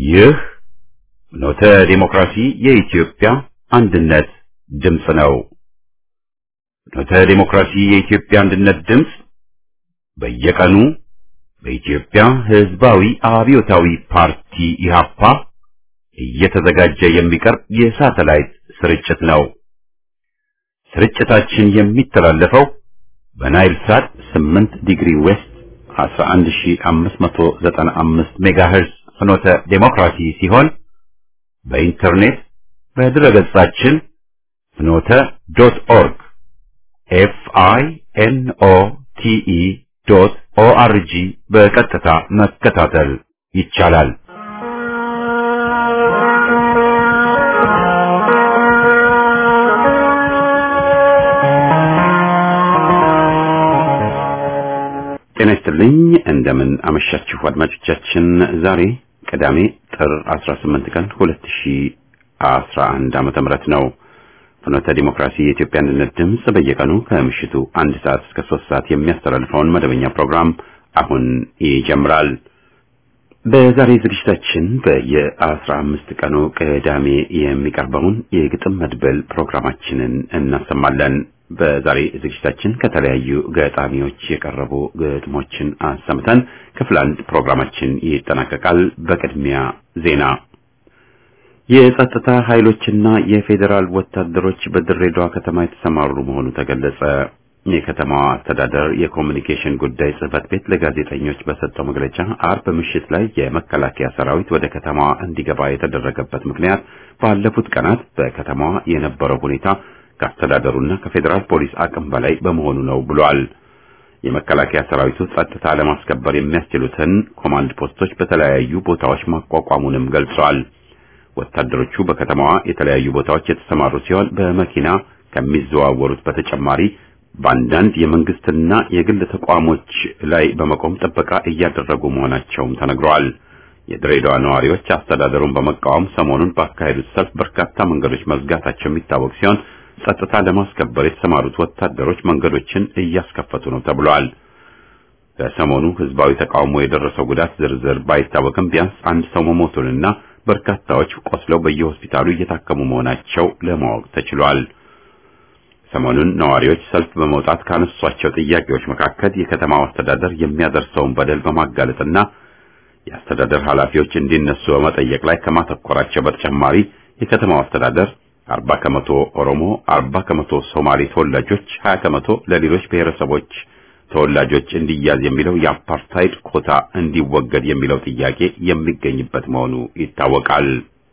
ይህ ኖተ ዲሞክራሲ የኢትዮጵያ አንድነት ድምፅ ነው። ኖተ ዲሞክራሲ የኢትዮጵያ አንድነት ድምፅ በየቀኑ በኢትዮጵያ ሕዝባዊ አብዮታዊ ፓርቲ ኢህአፓ እየተዘጋጀ የሚቀርብ የሳተላይት ስርጭት ነው። ስርጭታችን የሚተላለፈው በናይል ሳት 8 ዲግሪ ዌስት 11595 ሜጋሄርዝ ፍኖተ ዴሞክራሲ ሲሆን በኢንተርኔት በድረገጻችን ፍኖተ ዶት ኦርግ ኤፍ አይ ኤን ኦ ቲ ኢ ዶት ኦ አር ጂ በቀጥታ መከታተል ይቻላል። ጤና ይስጥልኝ። እንደምን አመሻችሁ አድማጮቻችን። ዛሬ ቅዳሜ ጥር 18 ቀን 2011 ዓመተ ምህረት ነው። ፍኖተ ዲሞክራሲ የኢትዮጵያ አንድነት ድምፅ በየቀኑ ከምሽቱ አንድ ሰዓት እስከ ሶስት ሰዓት የሚያስተላልፈውን መደበኛ ፕሮግራም አሁን ይጀምራል። በዛሬ ዝግጅታችን በየአስራ አምስት ቀኑ ቅዳሜ የሚቀርበውን የግጥም መድበል ፕሮግራማችንን እናሰማለን። በዛሬ ዝግጅታችን ከተለያዩ ገጣሚዎች የቀረቡ ግጥሞችን አሰምተን ክፍል አንድ ፕሮግራማችን ይጠናቀቃል። በቅድሚያ ዜና። የጸጥታ ኃይሎችና የፌዴራል ወታደሮች በድሬዳዋ ከተማ የተሰማሩ መሆኑ ተገለጸ። የከተማዋ አስተዳደር የኮሚኒኬሽን ጉዳይ ጽሕፈት ቤት ለጋዜጠኞች በሰጠው መግለጫ አርብ ምሽት ላይ የመከላከያ ሰራዊት ወደ ከተማዋ እንዲገባ የተደረገበት ምክንያት ባለፉት ቀናት በከተማዋ የነበረው ሁኔታ ከአስተዳደሩና ከፌዴራል ፖሊስ አቅም በላይ በመሆኑ ነው ብሏል። የመከላከያ ሰራዊቱ ጸጥታ ለማስከበር የሚያስችሉትን ኮማንድ ፖስቶች በተለያዩ ቦታዎች ማቋቋሙንም ገልጿል። ወታደሮቹ በከተማዋ የተለያዩ ቦታዎች የተሰማሩ ሲሆን በመኪና ከሚዘዋወሩት በተጨማሪ በአንዳንድ የመንግስትና የግል ተቋሞች ላይ በመቆም ጥበቃ እያደረጉ መሆናቸውም ተነግረዋል። የድሬዳዋ ነዋሪዎች አስተዳደሩን በመቃወም ሰሞኑን ባካሄዱት ሰልፍ በርካታ መንገዶች መዝጋታቸው የሚታወቅ ሲሆን ጸጥታ ለማስከበር የተሰማሩት ወታደሮች መንገዶችን እያስከፈቱ ነው ተብሏል። በሰሞኑ ህዝባዊ ተቃውሞ የደረሰው ጉዳት ዝርዝር ባይታወቅም ቢያንስ አንድ ሰው መሞቱንና በርካታዎች ቆስለው በየሆስፒታሉ እየታከሙ መሆናቸው ለማወቅ ተችሏል። ሰሞኑን ነዋሪዎች ሰልፍ በመውጣት ካነሷቸው ጥያቄዎች መካከል የከተማው አስተዳደር የሚያደርሰውን በደል በማጋለጥና የአስተዳደር ኃላፊዎች እንዲነሱ በመጠየቅ ላይ ከማተኮራቸው በተጨማሪ የከተማው አስተዳደር አርባ ከመቶ ኦሮሞ፣ አርባ ከመቶ ሶማሌ ተወላጆች፣ ሀያ ከመቶ ለሌሎች ብሔረሰቦች ተወላጆች እንዲያዝ የሚለው የአፓርታይድ ኮታ እንዲወገድ የሚለው ጥያቄ የሚገኝበት መሆኑ ይታወቃል።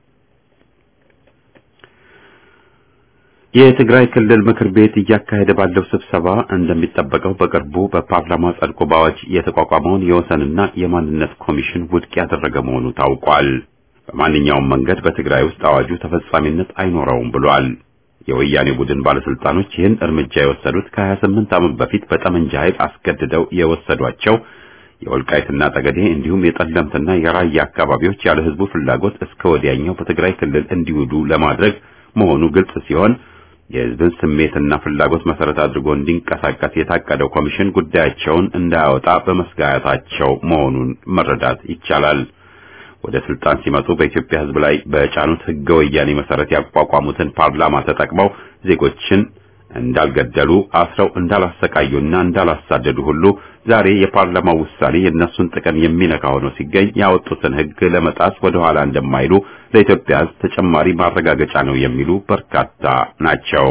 የትግራይ ክልል ምክር ቤት እያካሄደ ባለው ስብሰባ እንደሚጠበቀው በቅርቡ በፓርላማ ጸድቆ በአዋጅ የተቋቋመውን የወሰንና የማንነት ኮሚሽን ውድቅ ያደረገ መሆኑ ታውቋል። በማንኛውም መንገድ በትግራይ ውስጥ አዋጁ ተፈጻሚነት አይኖረውም ብሏል። የወያኔ ቡድን ባለስልጣኖች ይህን እርምጃ የወሰዱት ከ28 ዓመት በፊት በጠመንጃ ኃይል አስገድደው የወሰዷቸው የወልቃይትና ጠገዴ እንዲሁም የጠለምትና የራያ አካባቢዎች ያለ ሕዝቡ ፍላጎት እስከ ወዲያኛው በትግራይ ክልል እንዲውሉ ለማድረግ መሆኑ ግልጽ ሲሆን የሕዝብን ስሜትና ፍላጎት መሰረት አድርጎ እንዲንቀሳቀስ የታቀደው ኮሚሽን ጉዳያቸውን እንዳያወጣ በመስጋታቸው መሆኑን መረዳት ይቻላል። ወደ ስልጣን ሲመጡ በኢትዮጵያ ሕዝብ ላይ በጫኑት ሕገ ወያኔ መሰረት ያቋቋሙትን ፓርላማ ተጠቅመው ዜጎችን እንዳልገደሉ አስረው እንዳላሰቃዩና እንዳላሳደዱ ሁሉ ዛሬ የፓርላማው ውሳኔ የእነሱን ጥቅም የሚነካ ሆኖ ሲገኝ ያወጡትን ሕግ ለመጣስ ወደ ኋላ እንደማይሉ ለኢትዮጵያ ሕዝብ ተጨማሪ ማረጋገጫ ነው የሚሉ በርካታ ናቸው።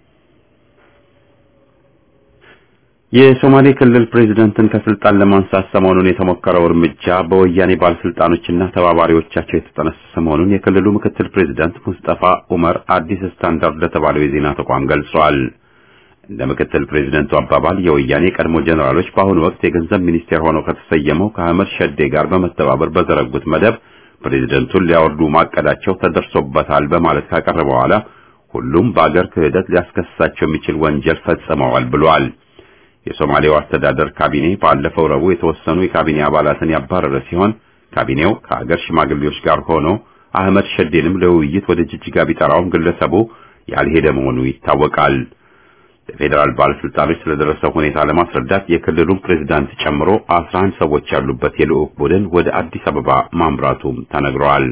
የሶማሌ ክልል ፕሬዝደንትን ከስልጣን ለማንሳት ሰሞኑን የተሞከረው እርምጃ በወያኔ ባለስልጣኖችና ተባባሪዎቻቸው የተጠነሰሰ መሆኑን የክልሉ ምክትል ፕሬዝደንት ሙስጠፋ ኡመር አዲስ ስታንዳርድ ለተባለው የዜና ተቋም ገልጿል። እንደ ምክትል ፕሬዝደንቱ አባባል የወያኔ ቀድሞ ጀኔራሎች በአሁኑ ወቅት የገንዘብ ሚኒስቴር ሆነው ከተሰየመው ከአህመድ ሸዴ ጋር በመተባበር በዘረጉት መደብ ፕሬዝደንቱን ሊያወርዱ ማቀዳቸው ተደርሶበታል በማለት ካቀረበ በኋላ ሁሉም በአገር ክህደት ሊያስከስሳቸው የሚችል ወንጀል ፈጽመዋል ብሏል። የሶማሌው አስተዳደር ካቢኔ ባለፈው ረቡዕ የተወሰኑ የካቢኔ አባላትን ያባረረ ሲሆን ካቢኔው ከአገር ሽማግሌዎች ጋር ሆኖ አህመድ ሸዴንም ለውይይት ወደ ጅጅጋ ቢጠራውም ግለሰቡ ያልሄደ መሆኑ ይታወቃል። ለፌዴራል ባለስልጣኖች ስለደረሰው ሁኔታ ለማስረዳት የክልሉን ፕሬዝዳንት ጨምሮ 11 ሰዎች ያሉበት የልዑክ ቡድን ወደ አዲስ አበባ ማምራቱም ተነግሯል።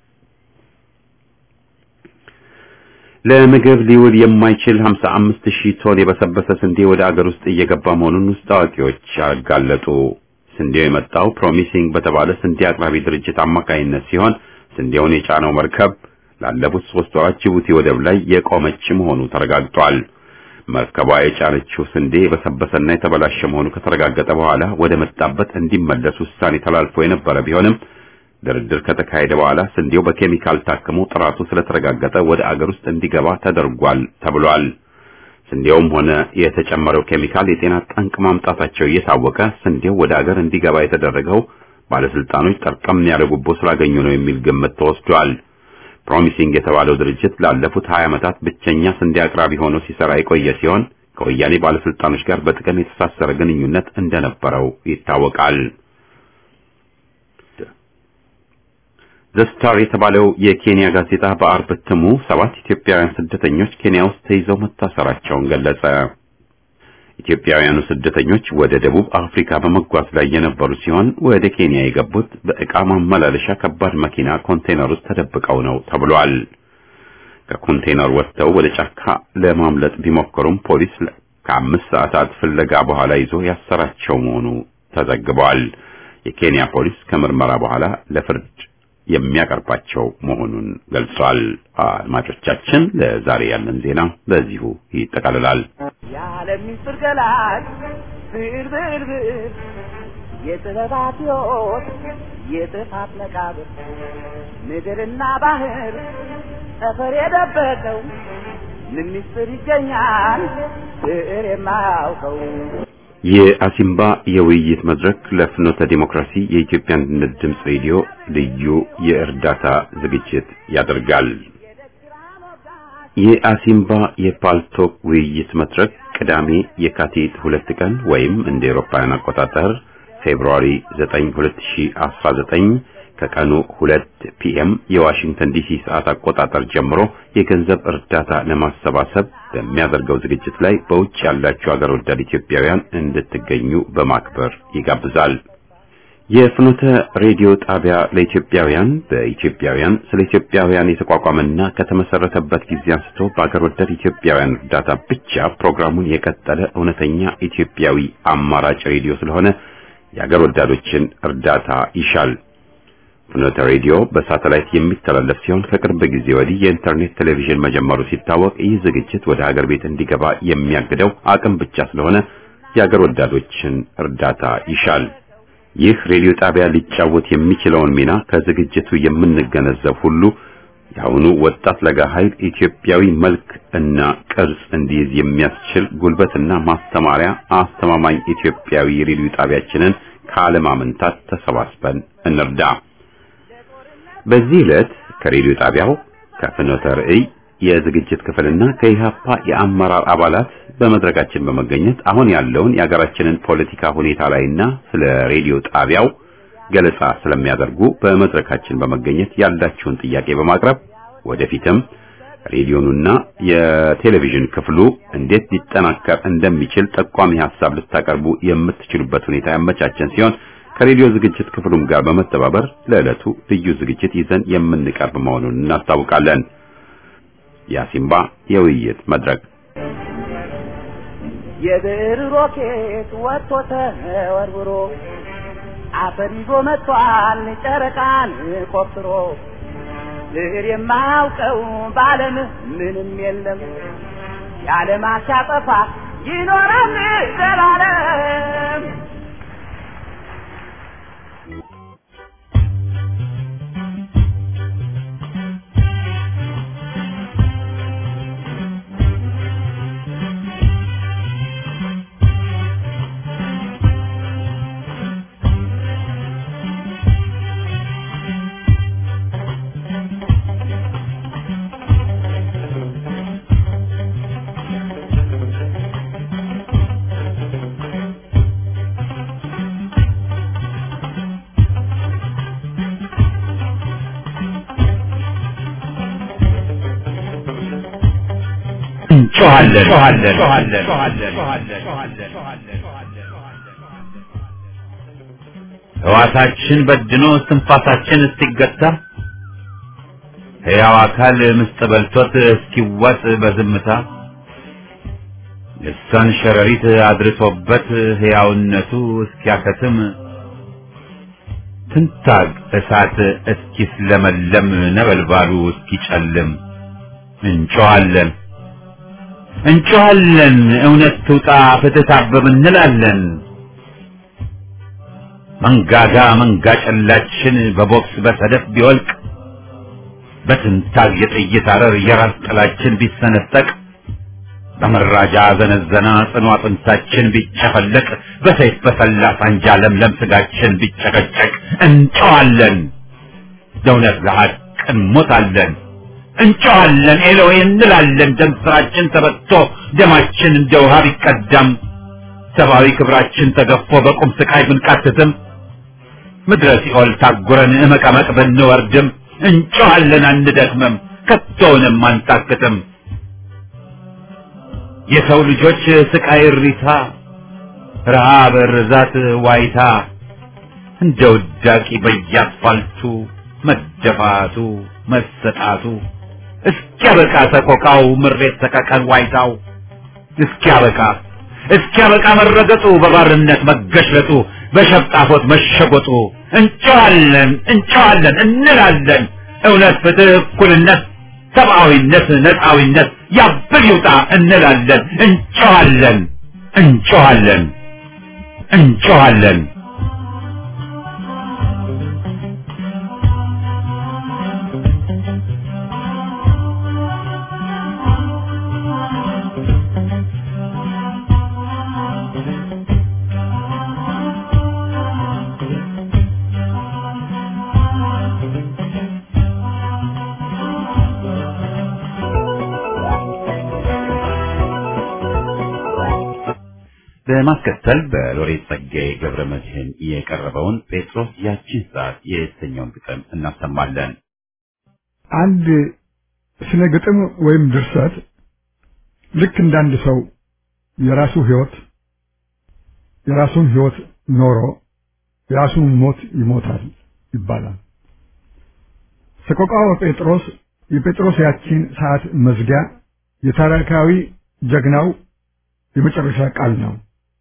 ለምግብ ሊውል የማይችል 55 ሺህ ቶን የበሰበሰ ስንዴ ወደ አገር ውስጥ እየገባ መሆኑን ውስጥ አዋቂዎች አጋለጡ። ስንዴው የመጣው ፕሮሚሲንግ በተባለ ስንዴ አቅራቢ ድርጅት አማካይነት ሲሆን ስንዴውን የጫነው መርከብ ላለፉት ሶስት ወራት ጅቡቲ ወደብ ላይ የቆመች መሆኑ ተረጋግጧል። መርከቧ የጫነችው ስንዴ የበሰበሰና የተበላሸ መሆኑ ከተረጋገጠ በኋላ ወደ መጣበት እንዲመለስ ውሳኔ ተላልፎ የነበረ ቢሆንም ድርድር ከተካሄደ በኋላ ስንዴው በኬሚካል ታክሞ ጥራቱ ስለተረጋገጠ ወደ አገር ውስጥ እንዲገባ ተደርጓል ተብሏል። ስንዴውም ሆነ የተጨመረው ኬሚካል የጤና ጠንቅ ማምጣታቸው እየታወቀ ስንዴው ወደ አገር እንዲገባ የተደረገው ባለስልጣኖች ጠርቀም ያለ ጉቦ ስላገኙ ነው የሚል ግምት ተወስዷል። ፕሮሚሲንግ የተባለው ድርጅት ላለፉት 20 ዓመታት ብቸኛ ስንዴ አቅራቢ ሆኖ ሲሰራ የቆየ ሲሆን ከወያኔ ባለስልጣኖች ጋር በጥቅም የተሳሰረ ግንኙነት እንደነበረው ይታወቃል። ዘስታር የተባለው የኬንያ ጋዜጣ በአርብ እትሙ ሰባት ኢትዮጵያውያን ስደተኞች ኬንያ ውስጥ ተይዘው መታሰራቸውን ገለጸ። ኢትዮጵያውያኑ ስደተኞች ወደ ደቡብ አፍሪካ በመጓዝ ላይ የነበሩ ሲሆን ወደ ኬንያ የገቡት በዕቃ ማመላለሻ ከባድ መኪና ኮንቴነር ውስጥ ተደብቀው ነው ተብሏል። ከኮንቴነር ወጥተው ወደ ጫካ ለማምለጥ ቢሞክሩም ፖሊስ ከአምስት ሰዓታት ፍለጋ በኋላ ይዞ ያሰራቸው መሆኑ ተዘግቧል። የኬንያ ፖሊስ ከምርመራ በኋላ ለፍርድ የሚያቀርባቸው መሆኑን ገልጿል። አድማጮቻችን፣ ለዛሬ ያለን ዜና በዚሁ ይጠቃልላል። የዓለም ምስጢር ገላጭ ብዕር ብዕር ብዕር የጥበባት ሕይወት የጥፋት መቃብር ምድርና ባህር ጠፈር የደበቀው ምን ምስጢር ይገኛል ብዕር የማያውቀው የአሲምባ የውይይት መድረክ ለፍኖተ ዲሞክራሲ የኢትዮጵያ አንድነት ድምፅ ሬዲዮ ልዩ የእርዳታ ዝግጅት ያደርጋል። የአሲምባ የፓልቶክ ውይይት መድረክ ቅዳሜ የካቲት ሁለት ቀን ወይም እንደ ኤሮፓውያን አቆጣጠር ፌብሩዋሪ 9 2019 ከቀኑ 2 ፒኤም የዋሽንግተን ዲሲ ሰዓት አቆጣጠር ጀምሮ የገንዘብ እርዳታ ለማሰባሰብ በሚያደርገው ዝግጅት ላይ በውጭ ያላችሁ አገር ወዳድ ኢትዮጵያውያን እንድትገኙ በማክበር ይጋብዛል። የፍኖተ ሬዲዮ ጣቢያ ለኢትዮጵያውያን በኢትዮጵያውያን ስለ ኢትዮጵያውያን የተቋቋመና ከተመሰረተበት ጊዜ አንስቶ በአገር ወዳድ ኢትዮጵያውያን እርዳታ ብቻ ፕሮግራሙን የቀጠለ እውነተኛ ኢትዮጵያዊ አማራጭ ሬዲዮ ስለሆነ የአገር ወዳዶችን እርዳታ ይሻል። ፍኖተ ሬዲዮ በሳተላይት የሚተላለፍ ሲሆን ከቅርብ ጊዜ ወዲህ የኢንተርኔት ቴሌቪዥን መጀመሩ ሲታወቅ ይህ ዝግጅት ወደ ሀገር ቤት እንዲገባ የሚያግደው አቅም ብቻ ስለሆነ የሀገር ወዳዶችን እርዳታ ይሻል። ይህ ሬዲዮ ጣቢያ ሊጫወት የሚችለውን ሚና ከዝግጅቱ የምንገነዘብ ሁሉ የአሁኑ ወጣት ለጋ ኃይል ኢትዮጵያዊ መልክ እና ቅርጽ እንዲይዝ የሚያስችል ጉልበትና ማስተማሪያ አስተማማኝ ኢትዮጵያዊ ሬዲዮ ጣቢያችንን ካለማመንታት ተሰባስበን እንርዳ። በዚህ ዕለት ከሬዲዮ ጣቢያው ከፍኖተ ርዕይ የዝግጅት ክፍልና ከኢሃፓ የአመራር አባላት በመድረካችን በመገኘት አሁን ያለውን የሀገራችንን ፖለቲካ ሁኔታ ላይና ስለ ሬዲዮ ጣቢያው ገለጻ ስለሚያደርጉ በመድረካችን በመገኘት ያላችሁን ጥያቄ በማቅረብ ወደፊትም ሬዲዮኑና የቴሌቪዥን ክፍሉ እንዴት ሊጠናከር እንደሚችል ጠቋሚ ሐሳብ ልታቀርቡ የምትችሉበት ሁኔታ ያመቻቸን ሲሆን ከሬዲዮ ዝግጅት ክፍሉም ጋር በመተባበር ለዕለቱ ልዩ ዝግጅት ይዘን የምንቀርብ መሆኑን እናስታውቃለን። የአሲምባ የውይይት መድረክ የብዕር ሮኬት ወጥቶ ተወርውሮ አፈር ይዞ መጥቷል ጨረቃን ቆፍሮ ብዕር የማያውቀው በዓለም ምንም የለም የዓለም አሻጠፋ ይኖራል ዘላለም እንጮኻለን። ሕዋሳችን በድኖ እስትንፋሳችን እስኪገታ ሕያው አካል ምስጥ በልቶት እስኪዋጥ በዝምታ ልሳን ሸረሪት አድርሶበት ሕያውነቱ እስኪያከትም ትንታግ እሳት እስኪስለመለም ነበልባሉ እስኪጨልም እንጮኻለን እንጮኻለን እውነት ትውጣ ፍትህ ታብብ እንላለን። መንጋጋ መንጋ ጨላችን በቦክስ በሰደፍ ቢወልቅ በትንታግ የጥይት አረር የራስ ጥላችን ቢሰነጠቅ በመራጃ ዘነዘና ጽኑ አጥንታችን ቢጨፈለቅ በሰይፍ በሰላ ሳንጃ ለምለም ስጋችን ቢጨቀጨቅ እንጨዋለን፣ ለእውነት ለሐቅ እንሞታለን። እንጨዋለን ኤሎዌ እንላለን። ደም ስራችን ተበጥቶ ደማችን እንደ ውሃ ቢቀዳም ሰብአዊ ክብራችን ተገፎ በቁም ስቃይ ብንቃትትም ምድረ ሲኦል ታጉረን እመቀመቅ ብንወርድም እንጨዋለን አንደክምም፣ ከቶውንም አንታክትም። የሰው ልጆች ስቃይ እሪታ፣ ረሃብ፣ ርዛት፣ ዋይታ እንደ ውዳቂ በየአስፋልቱ መደፋቱ መሰጣቱ እስኪያበቃ ሰቆቃው ምሬት ሰቀቀን ዋይታው እስኪያበቃ እስኪያበቃ መረገጡ በባርነት መገሽለጡ በሸፍጣፎት መሸጎጡ እንጨዋለን እንጨዋለን እንላለን እውነት ፍትህ እኩልነት ሰብአዊነት ነፃዊነት ያብል ይውጣ እንላለን እንጨዋለን እንጨዋለን እንጨዋለን በማስከተል በሎሬት ጸጋዬ ገብረ መድህን የቀረበውን ጴጥሮስ ያቺን ሰዓት የተሰኘውን ግጥም እናሰማለን። አንድ ስነ ግጥም ወይም ድርሰት ልክ እንዳንድ ሰው የራሱ ህይወት የራሱን ህይወት ኖሮ የራሱን ሞት ይሞታል ይባላል። ሰቆቃወ ጴጥሮስ የጴጥሮስ ያቺን ሰዓት መዝጊያ የታሪካዊ ጀግናው የመጨረሻ ቃል ነው።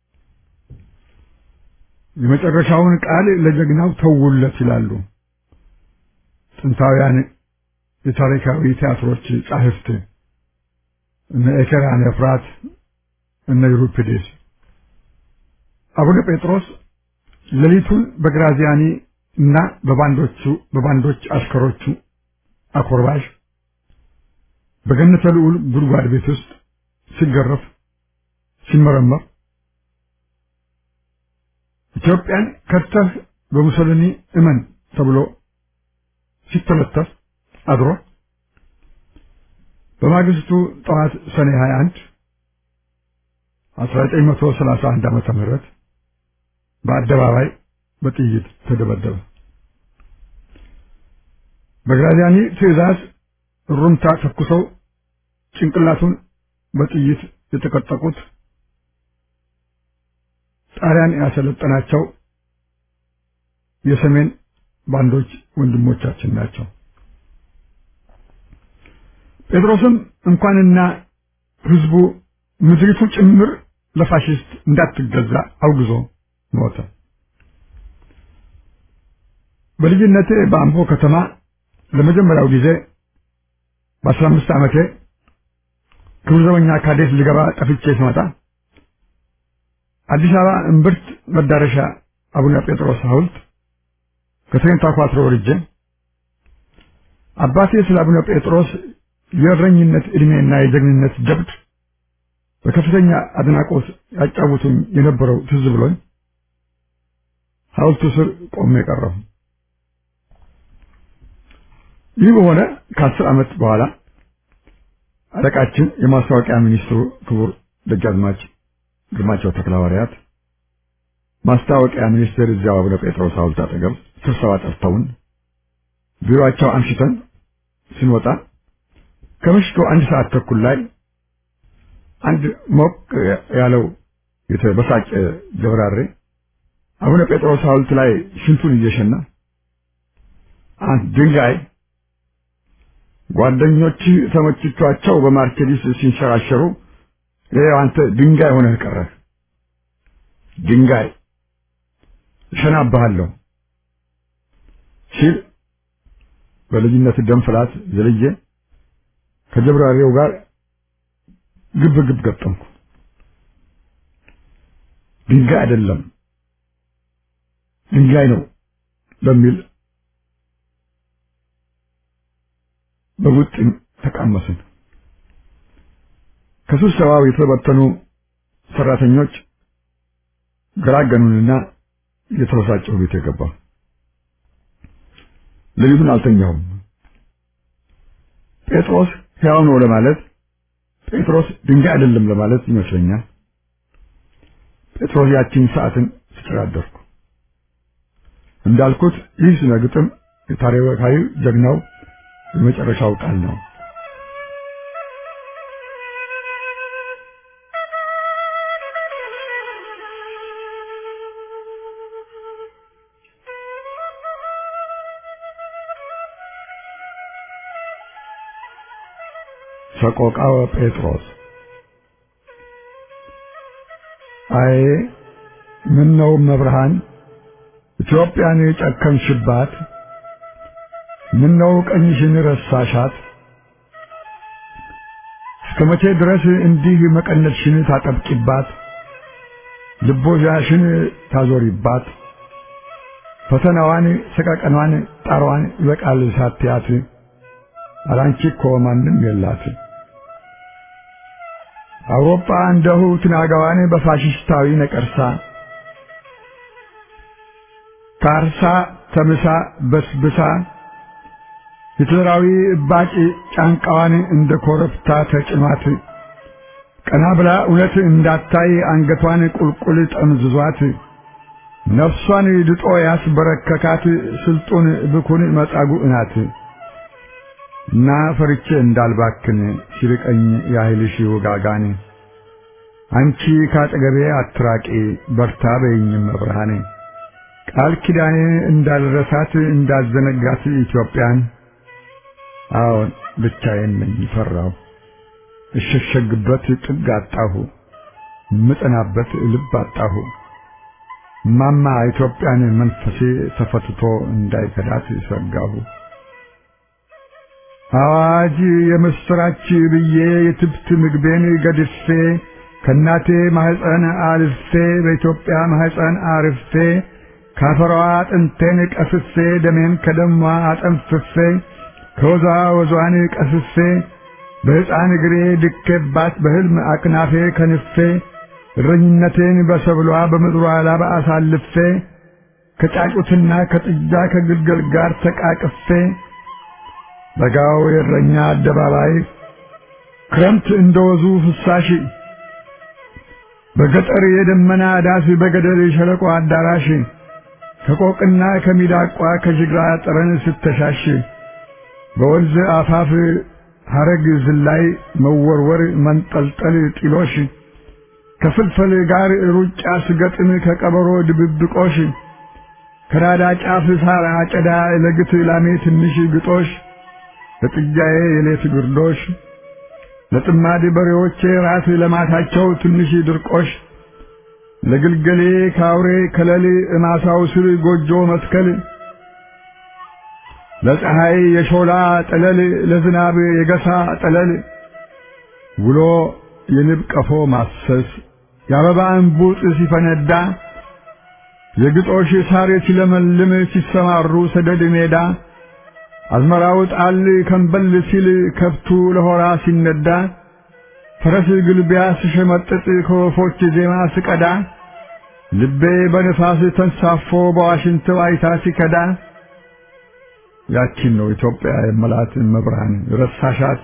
የመጨረሻውን ቃል ለጀግናው ተውለት ይላሉ ጥንታውያን የታሪካዊ ቲያትሮች ጻሕፍት እነ ኤኬራን ኤፍራት እነ ዩሪፒዴስ። አቡነ ጴጥሮስ ሌሊቱን በግራዚያኒ እና በባንዶቹ በባንዶች አሽከሮቹ አኮርባሽ በገነተ ልዑል ጉድጓድ ቤት ውስጥ ሲገረፍ ሲመረመር ኢትዮጵያን ከተህ በሙሶሊኒ እመን ተብሎ ሲተለተፍ አድሮ በማግስቱ ጠዋት ሰኔ 21 1931 ዓመተ ምህረት በአደባባይ በጥይት ተደበደበ። በግራዚያኒ ትዕዛዝ ሩምታ ተኩሰው ጭንቅላቱን በጥይት የተቀጠቁት ጣሊያን ያሰለጠናቸው የሰሜን ባንዶች ወንድሞቻችን ናቸው። ጴጥሮስም እንኳንና ህዝቡ ምድሪቱ ጭምር ለፋሽስት እንዳትገዛ አውግዞ ሞተ። በልጅነቴ በአምቦ ከተማ ለመጀመሪያው ጊዜ በአስራ አምስት ዓመቴ ክብር ዘበኛ ካዴት ልገባ ጠፍቼ ስመጣ አዲስ አበባ እምብርት መዳረሻ አቡነ ጴጥሮስ ሐውልት ከትሬን ታኳትሮ ወርጄ አባቴ ስለ አቡነ ጴጥሮስ የእረኝነት ዕድሜና የጀግንነት ጀብድ በከፍተኛ አድናቆት ያጫውቱኝ የነበረው ትዝ ብሎኝ ሐውልቱ ስር ቆሜ ቀረሁ። ይህ በሆነ ከአስር ዓመት በኋላ አለቃችን የማስታወቂያ ሚኒስትሩ ክቡር ደጃዝማች ግርማቸው ተክለሐዋርያት ማስታወቂያ ሚኒስቴር እዚያው አቡነ ጴጥሮስ ሐውልት አጠገብ ስብሰባ ጠርተውን ቢሮአቸው አምሽተን ስንወጣ ከምሽቱ አንድ ሰዓት ተኩል ላይ አንድ ሞቅ ያለው የተበሳጨ ጀብራሬ አቡነ ጴጥሮስ ሐውልት ላይ ሽንቱን እየሸና አንድ ድንጋይ ጓደኞች ተመችቷቸው በማርኬዲስ ሲንሸራሸሩ ይኸው አንተ ድንጋይ ሆነህ ቀረህ። ድንጋይ እሸናብሃለሁ ሲል በልጅነት ደም ፍላት ዘልዬ ከጀብራሪው ጋር ግብ ግብ ገጠምኩ። ድንጋይ አይደለም ድንጋይ ነው በሚል በቡጥኝ ተቃመስን። ከስብሰባው የተበተኑ ሰራተኞች ገላገኑንና የተበሳጨሁ ቤት የገባ ሌሊቱን አልተኛሁም። ጴጥሮስ ሕያው ነው ለማለት ጴጥሮስ ድንጋይ አይደለም ለማለት ይመስለኛል። ጴጥሮስ ያቺን ሰዓትን ስጨራደርኩ እንዳልኩት ይህ ስነ ግጥም የታሪካዊ ጀግናው የመጨረሻው ቃል ነው። ሰቆቃወ ጴጥሮስ አይ ምን ነው መብርሃን ኢትዮጵያን የጨከንሽባት? ምን ነው ቀኝሽን ረሳሻት? እስከ መቼ ድረስ እንዲህ መቀነትሽን ታጠብቂባት? ልቦዣሽን ታዞሪባት? ፈተናዋን፣ ሰቀቀኗን፣ ጣሯን ይበቃል ሳትያት አላንቺ እኮ ማንም የላት። አውሮፓ እንደሁ ትናጋዋን በፋሽስታዊ ነቀርሳ ታርሳ ተምሳ በስብሳ ሂትለራዊ እባጭ ጫንቃዋን እንደ ኮረብታ ተጭኗት ቀና ብላ እውነት እንዳታይ አንገቷን ቁልቁል ጠምዝዟት ነፍሷን ድጦ ያስበረከካት ስልጡን ብኩን መጻጉዕ ናት። እና ፈርቼ እንዳልባክን ሲርቀኝ ያህልሽ ውጋጋን አንቺ ካጠገቤ አትራቂ በርታ በይኝም መብርሃኔ ቃል ኪዳኔ እንዳልረሳት እንዳዘነጋት ኢትዮጵያን አዎን ብቻዬን ነኝ ፈራሁ እሸሸግበት ጥግ አጣሁ ምጠናበት ልብ አጣሁ ማማ ኢትዮጵያን መንፈሴ ተፈትቶ እንዳይከዳት ሰጋሁ አዋጅ የምስራች ብዬ የትብት ምግቤን ገድፌ ከእናቴ ማህፀን አልፌ በኢትዮጵያ ማህፀን አርፌ ካፈሯ አጥንቴን ቀስፌ ደሜን ከደሟ አጠንፍፌ ከወዟ ወዟን ቀስፌ በሕፃን እግሬ ድኬባት በሕልም አቅናፌ ከንፌ እረኝነቴን በሰብሏ በምድሯ ላባ አሳልፌ ከጫጩትና ከጥጃ ከግልገል ጋር ተቃቅፌ በጋው የእረኛ አደባባይ ክረምት እንደወዙ ፍሳሽ በገጠር የደመና ዳስ በገደል የሸለቆ አዳራሽ ከቆቅና ከሚዳቋ ከጅግራ ጠረን ስተሻሽ በወንዝ አፋፍ ሐረግ ዝላይ መወርወር መንጠልጠል ጢሎሽ ከፍልፈል ጋር ሩጫ ስገጥም ከቀበሮ ድብብቆሽ ከናዳ ጫፍ ሳር አጨዳ ለግት ላሜ ትንሽ ግጦሽ ለጥጃዬ የሌት ግርዶሽ ለጥማድ በሬዎቼ ራስ ለማታቸው ትንሽ ድርቆሽ ለግልገሌ ካውሬ ከለል እማሳው ስር ጎጆ መትከል ለፀሐይ የሾላ ጠለል ለዝናብ የገሳ ጠለል ውሎ የንብ ቀፎ ማሰስ የአበባ እንቡጥ ሲፈነዳ የግጦሽ ሳር ሲለመልም ሲሰማሩ ሰደድ ሜዳ አዝመራው ጣል ከንበል ሲል ከብቱ ለሆራ ሲነዳ ፈረስ ግልቢያ ስሸመጥጥ ከወፎች ዜማ ስቀዳ ልቤ በንፋስ ተንሳፎ በዋሽንት ዋይታ ሲከዳ ያቺን ነው ኢትዮጵያ የመላት መብርሃን ረሳሻት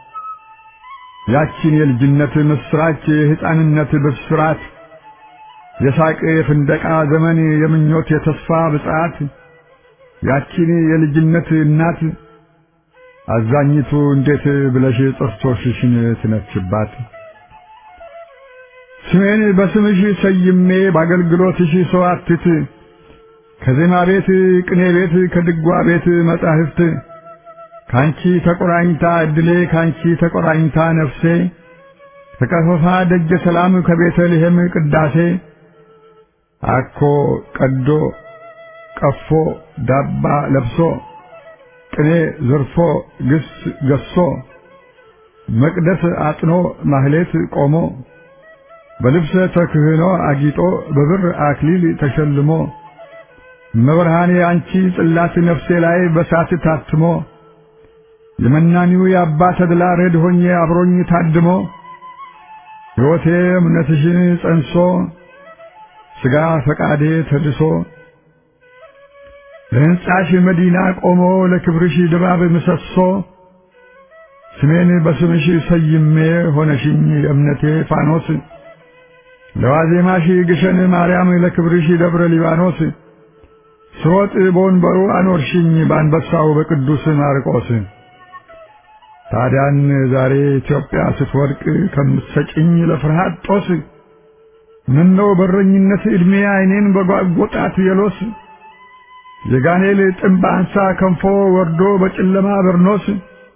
ያቺን የልጅነት ምስራች የሕፃንነት ብስራት የሳቅ የፍንደቃ ዘመን የምኞት የተስፋ ብጽዓት ያቺን የልጅነት እናት አዛኝቱ እንዴት ብለሽ ጥርሶችሽን ትነክሽባት? ስሜን በስምሽ ሰይሜ በአገልግሎትሽ ሰዋትት ከዜማ ቤት ቅኔ ቤት ከድጓ ቤት መጻሕፍት ካንቺ ተቆራኝታ እድሌ ካንቺ ተቆራኝታ ነፍሴ ከቀፈፋ ደጀ ሰላም ከቤተልሔም ቅዳሴ አኮ ቀዶ ቀፎ ዳባ ለብሶ ቅኔ ዘርፎ ግስ ገሶ መቅደስ አጥኖ ማህሌት ቆሞ በልብሰ ተክህኖ አጊጦ በብር አክሊል ተሸልሞ መብርሃኔ አንቺ ጽላት ነፍሴ ላይ በሳት ታትሞ የመናኒው የአባ ተድላ ረድ ሆኜ አብሮኝ ታድሞ ሕይወቴ እምነትሽን ጸንሶ ሥጋ ፈቃዴ ተድሶ ለሕንጻሽ መዲና ቆሞ ለክብርሽ ድባብ ምሰሶ ስሜን በስምሽ ሰይሜ ሆነሽኝ የእምነቴ ፋኖስ ለዋዜማሽ ግሸን ማርያም ለክብርሽ ደብረ ሊባኖስ ስሮጥ በወንበሩ አኖርሽኝ በአንበሳው በቅዱስ ማርቆስ ታዲያን ዛሬ ኢትዮጵያ ስትወድቅ ከምትሰጭኝ ለፍርሃት ጦስ ምነው በረኝነት ዕድሜ ዓይኔን በጓጎጣት የሎስ የጋኔል ጥምብ አንሳ ከንፎ ወርዶ በጨለማ በርኖስ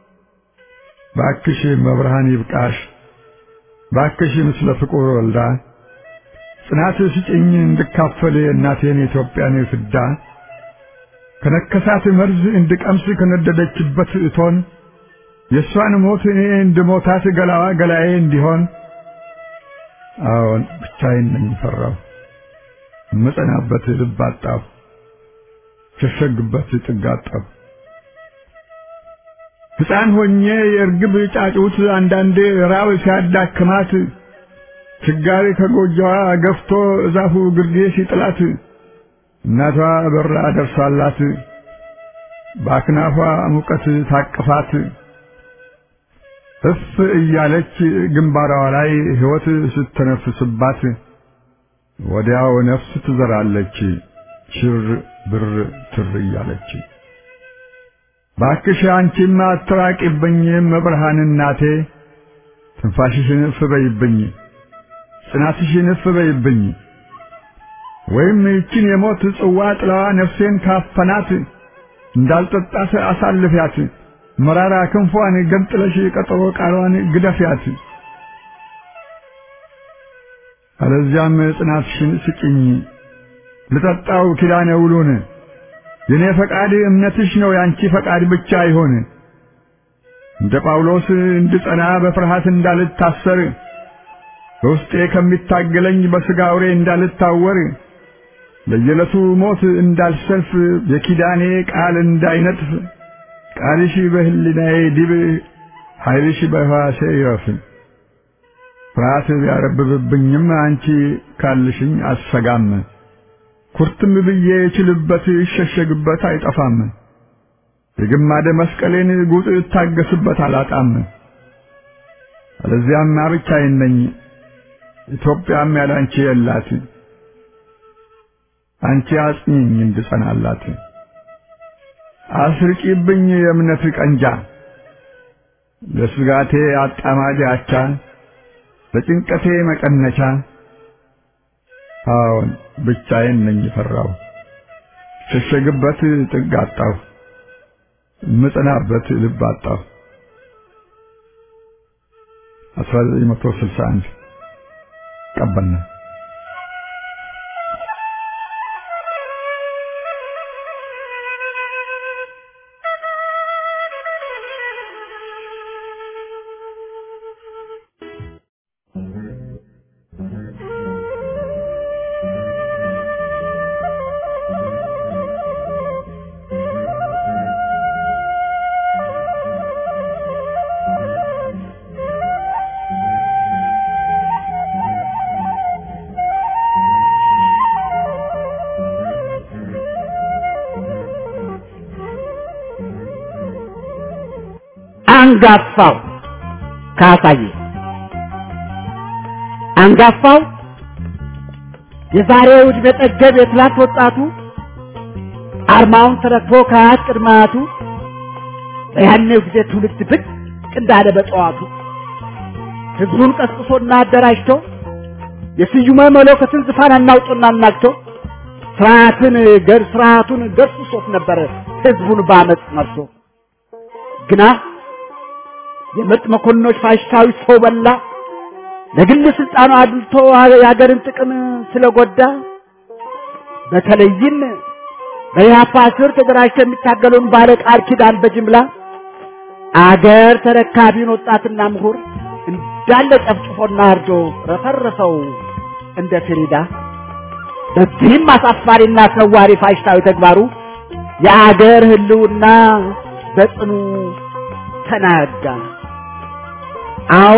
ባክሽ መብርሃን ይብቃሽ ባክሽ ምስለ ፍቁር ወልዳ ጽናት ስጭኝ እንድካፈል እናቴን የኢትዮጵያን ፍዳ ከነከሳት መርዝ እንድቀምስ ከነደደችበት እቶን የእሷን ሞት እኔ እንድሞታት ገላዋ ገላዬ እንዲሆን አዎን ብቻዬን ነኝ ፈራሁ እምጸናበት ልብ አጣሁ ሸሸግበት ጥግ አጣሁ ሕፃን ሆኜ የእርግብ ጫጩት አንዳንዴ ራብ ሲያዳክማት ችጋሪ ከጎጆዋ ገፍቶ እዛፉ ግርጌ ሲጥላት እናቷ በራ ደርሳላት በአክናፏ ሙቀት ታቅፋት እፍ እያለች ግንባሯ ላይ ሕይወት ስትነፍስባት ወዲያው ነፍስ ትዘራለች ሽር ብር ትር እያለች። ባክሽ አንቺማ አትራቂብኝ መብርሃን እናቴ ትንፋሽሽን እፍ በይብኝ ጽናትሽን እፍ በይብኝ ወይም ይችን የሞት ጽዋ ጥላዋ ነፍሴን ካፈናት እንዳልጠጣት አሳልፊያት መራራ ክንፏን ገንጥለሽ ቀጠሮ ቃሏን ግደፊያት። አለዚያም ጽናትሽን ስጭኝ ልጠጣው ኪዳነ ውሉን የኔ ፈቃድ እምነትሽ ነው ያንቺ ፈቃድ ብቻ ይሆን። እንደ ጳውሎስ እንድጸና በፍርሃት እንዳልታሰር በውስጤ ከሚታገለኝ በሥጋ አውሬ እንዳልታወር ለየዕለቱ ሞት እንዳልሰልፍ የኪዳኔ ቃል እንዳይነጥፍ ቃልሽ በሕሊናዬ ዲብ ኃይልሽ በሕዋሴ ይረፍ። ፍርሃት ቢያረብብብኝም አንቺ ካልሽኝ አስሰጋም። ኩርትም ብዬ የችልበት ይሸሸግበት አይጠፋም። የግማደ መስቀሌን ጉጥ እታገስበት አላጣም። አለዚያማ ብቻዬን ነኝ፣ ኢትዮጵያም ያላንቺ የላት። አንቺ አጽኚኝ እንድጸናላት አስርቂብኝ የእምነት ቀንጃ ለስጋቴ አጣማጅ አቻ ለጭንቀቴ መቀነቻ። አዎን ብቻዬን ነኝ ፈራሁ፣ ሸሸግበት ጥግ አጣሁ፣ ምጽናበት ልብ አጣሁ። 1961 ቀበና አንጋፋው ካሳዬ አንጋፋው የዛሬው ዕድሜ ጠገብ የትላንት ወጣቱ አርማውን ተረክቦ ከአያት ቅድመ አያቱ በያኔው ጊዜ ትውልድ ብቅ እንዳለ በጠዋቱ ህዝቡን ቀስቅሶና አደራጅቶ የስዩመ መለኮትን ዙፋን አናውጦና አናግቶ ስርዓትን ገር ስርዓቱን ገርስሶት ነበር ህዝቡን በአመፅ መርቶ ግና የምርጥ መኮንኖች ፋሽስታዊ ሰው በላ ለግል ስልጣኑ አድልቶ የሀገርን ጥቅም ስለጎዳ በተለይም በኢህአፓ ስር ተደራጅተው የሚታገለውን ባለ ቃል ኪዳን በጅምላ አገር ተረካቢውን ወጣትና ምሁር እንዳለ ጨፍጭፎና አርዶ ረፈረፈው እንደ ፍሪዳ። በዚህም አሳፋሪና አስነዋሪ ፋሽስታዊ ተግባሩ የአገር ህልውና በጽኑ ተናጋ። አዎ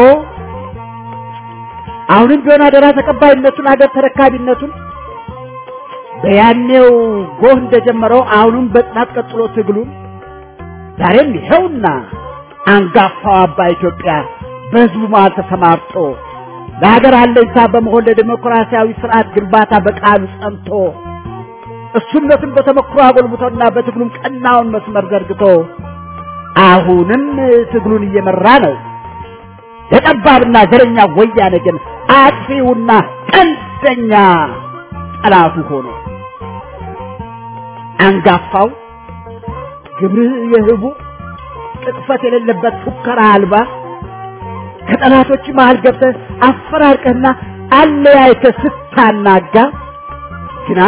አሁንም ቢሆን አደራ ተቀባይነቱን አገር ተረካቢነቱን በያኔው ጎህ እንደጀመረው አሁንም በጽናት ቀጥሎ ትግሉን ዛሬም ይኸውና አንጋፋው አባ ኢትዮጵያ በህዝቡ መሃል ተሰማርቶ ለሀገር አለኝታ በመሆን ለዲሞክራሲያዊ ስርዓት ግንባታ በቃሉ ጸንቶ እሱነትን በተመክሮ አጎልብቶና በትግሉም ቀናውን መስመር ዘርግቶ አሁንም ትግሉን እየመራ ነው። የጠባብና ዘረኛ ወያኔ ግን አጥፊውና ቀንደኛ ጠላቱ ሆኖ አንጋፋው ግብርህ የህቡ ቅጥፈት የሌለበት ፉከራ አልባ ከጠላቶች መሃል ገብተህ አፈራርቀህና አለያይተህ ስታናጋ ግና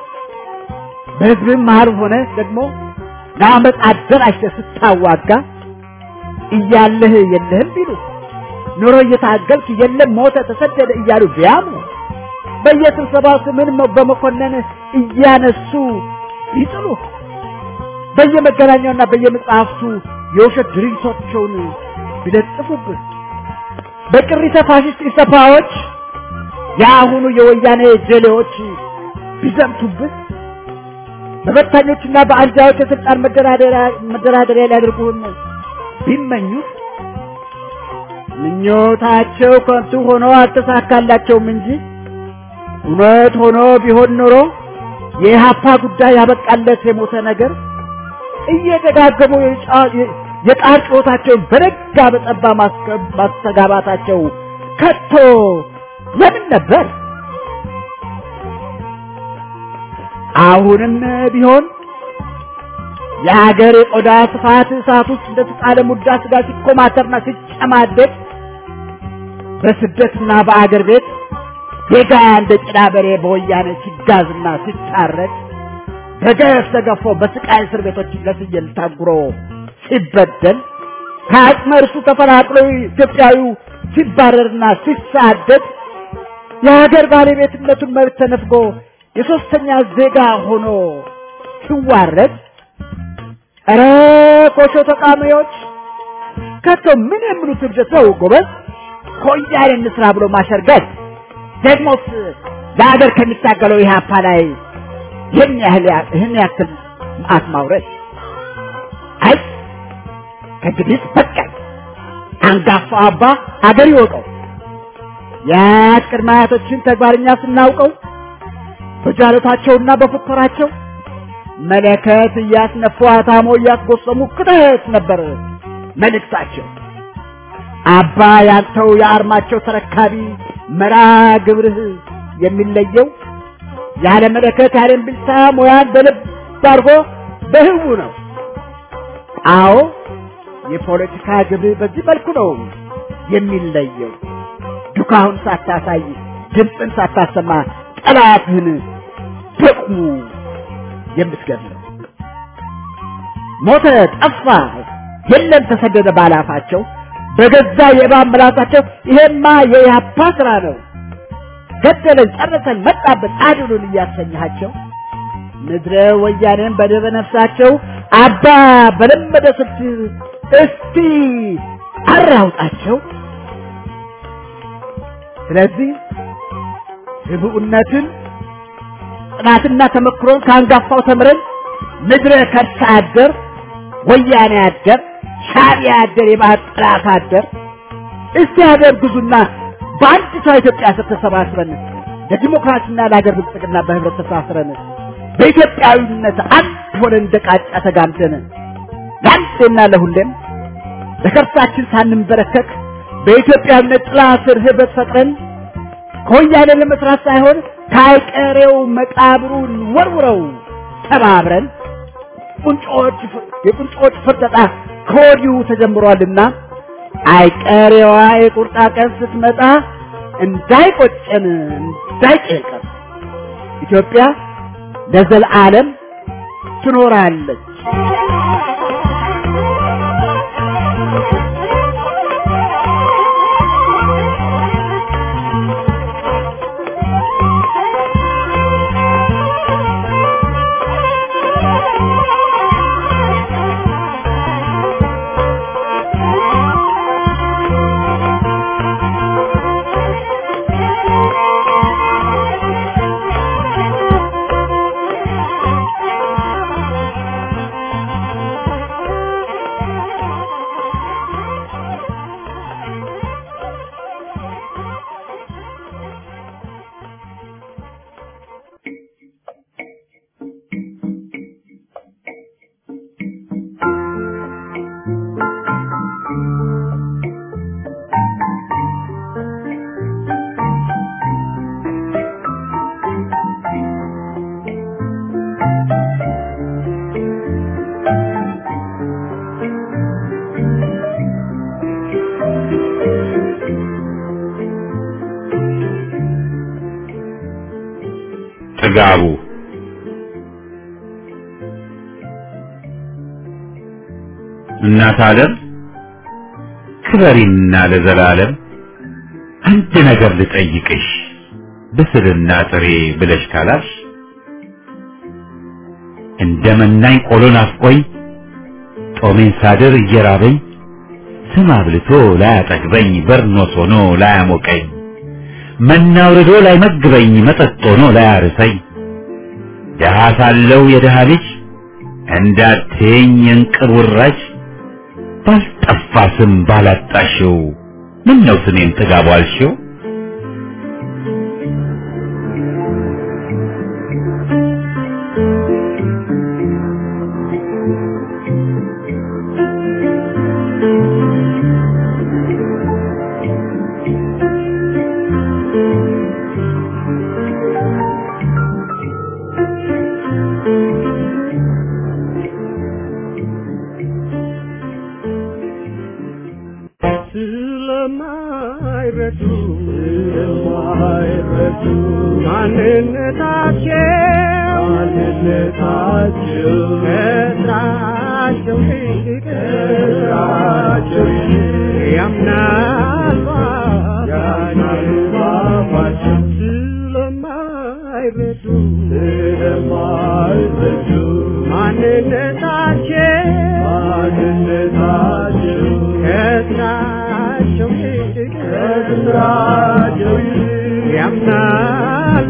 በህዝብም መሃል ሆነ ደግሞ ለአመፅ አደራጅተህ ስታዋጋ እያለህ የለህም ቢሉ ኑሮ እየታገልክ የለም ሞተ ተሰደደ እያሉ ቢያምኑ በየስብሰባው ስምን በመኮነን እያነሱ ይጥሉ በየመገናኛውና በየመጽሐፍቱ የውሸት ድርጊቶቻቸውን ቢለጥፉብህ በቅሪተ ፋሽስት ኢሰፓዎች የአሁኑ የወያኔ ጀሌዎች ቢዘምቱብህ በበታኞችና በአንጃዎች የስልጣን መደራደሪያ ሊያደርጉህም ቢመኙህ ምኞታቸው ከንቱ ሆኖ አልተሳካላቸውም እንጂ እውነት ሆኖ ቢሆን ኖሮ የኢህአፓ ጉዳይ ያበቃለት የሞተ ነገር እየደጋገሙ የቃር ጩኸታቸውን በነጋ በጠባ ማስተጋባታቸው ከቶ ለምን ነበር? አሁንም ቢሆን የሀገር የቆዳ ስፋት እሳት ውስጥ እንደተጣለ ሙዳ ስጋ ሲኮማተርና ሲጨማደድ በስደትና በአገር ቤት ዜጋ እንደ ጭዳ በሬ በወያኔ ሲጋዝና ሲታረድ በገፍ ተገፎ በስቃይ እስር ቤቶች ለፍየል ታጉሮ ሲበደል ከአቅመ እርሱ ተፈናቅሎ ኢትዮጵያዊው ሲባረርና ሲሳደድ የሀገር ባለቤትነቱን መብት ተነፍጎ የሶስተኛ ዜጋ ሆኖ ሲዋረድ ኧረ ኮሾ ተቃዋሚዎች ከቶ ምን የሚሉት እብደት ነው ጎበዝ? ከወያኔ እንስራ ብሎ ማሸርገድ ደግሞስ ለሀገር ከሚታገለው ኢህአፓ ላይ ይህን ያህል ይህን ያክል መዓት ማውረድ አይ ከእንግዲህ በቃኝ። አንጋፋው አባ አገር ይወቀው። የአያት ቅድመ አያቶችን ተግባርኛ ስናውቀው በጃለታቸውና በፉከራቸው መለከት እያስነፉ አታሞ እያስጎሰሙ ክተት ነበር መልእክታቸው። አባ ያንተው የአርማቸው ተረካቢ መራ ግብርህ የሚለየው ያለ መለከት ያለ እምቢልታ ሙያን በልብ አድርጎ በህቡ ነው። አዎ የፖለቲካ ግብህ በዚህ መልኩ ነው የሚለየው። ዱካሁን ሳታሳይ ድምፅን ሳታሰማ ጠላትህን በቁሙ የምትገድለው ሞተ፣ ጠፋ፣ የለም ተሰደደ ባላፋቸው በገዛ የእባብ ምላሳቸው ይሄማ የኢህአፓ ስራ ነው ገደለን፣ ጨረሰን፣ መጣብን፣ አድኑን እያሰኘሃቸው ምድረ ወያኔን በደበ ነፍሳቸው አባ በለመደ ስልት እስቲ አራውጣቸው። ስለዚህ ህብኡነትን ጥናትና ተመክሮን ከአንጋፋው ተምረን ምድረ ከርሳ አደር ወያኔ አደር ሻዕቢያ አደር የባህር ጠላት አደር እስቲ ሀገር ግዙና በአንድ ሰው ኢትዮጵያ ስር ተሰባስበን ለዲሞክራሲና ለሀገር ብልጽግና በህብረት ተሳስረን በኢትዮጵያዊነት አንድ ሆነን እንደ ቃጫ ተጋምደን ለአንዴና ለሁሌም ለከርሳችን ሳንንበረከክ በኢትዮጵያዊነት ጥላ ስር ህብረት ፈጥረን ከወያኔ ለመስራት ሳይሆን ከአይቀሬው መቃብሩን ወርውረው ተባብረን ቁንጮች የቁንጮች ፍርጠጣ ከወዲሁ ተጀምሯልና አይቀሬዋ የቁርጣ ቀን ስትመጣ እንዳይቆጨን እንዳይጨንቀን ኢትዮጵያ ለዘልዓለም ትኖራለች። ጥጋቡ እናት ዓለም ክበሪና ለዘላለም አንድ ነገር ልጠይቅሽ ብስልና ጥሬ ብለሽ ካላልሽ እንደ መናኝ ቆሎ ናፍቆኝ ጦሜን ሳድር እየራበኝ ስም አብልቶ ላያጠግበኝ በርኖስ ሆኖ ላያሞቀኝ መና አውርዶ ላይመግበኝ መጠጥ ሆኖ ላያርሰኝ ደሃ ሳለው የደሃ ልጅ እንዳትየኝ የእንቅር ውራጅ ባልጠፋ ስም ባላጣሽው ምን ነው ስሜን ጥጋቡ አልሽው? ስለማይረዱ ስለማይረዱ ማንነታቸው ማንነታቸው ከስራቸው ይልቅ ከስራቸው ያምናል ያምናል ባባቸው ስለማይረዱ ስለማይረዱ ማንነታቸው ማንነታቸው ከስራቸው ይልቅ ከስራቸው ይልቅ ያምናል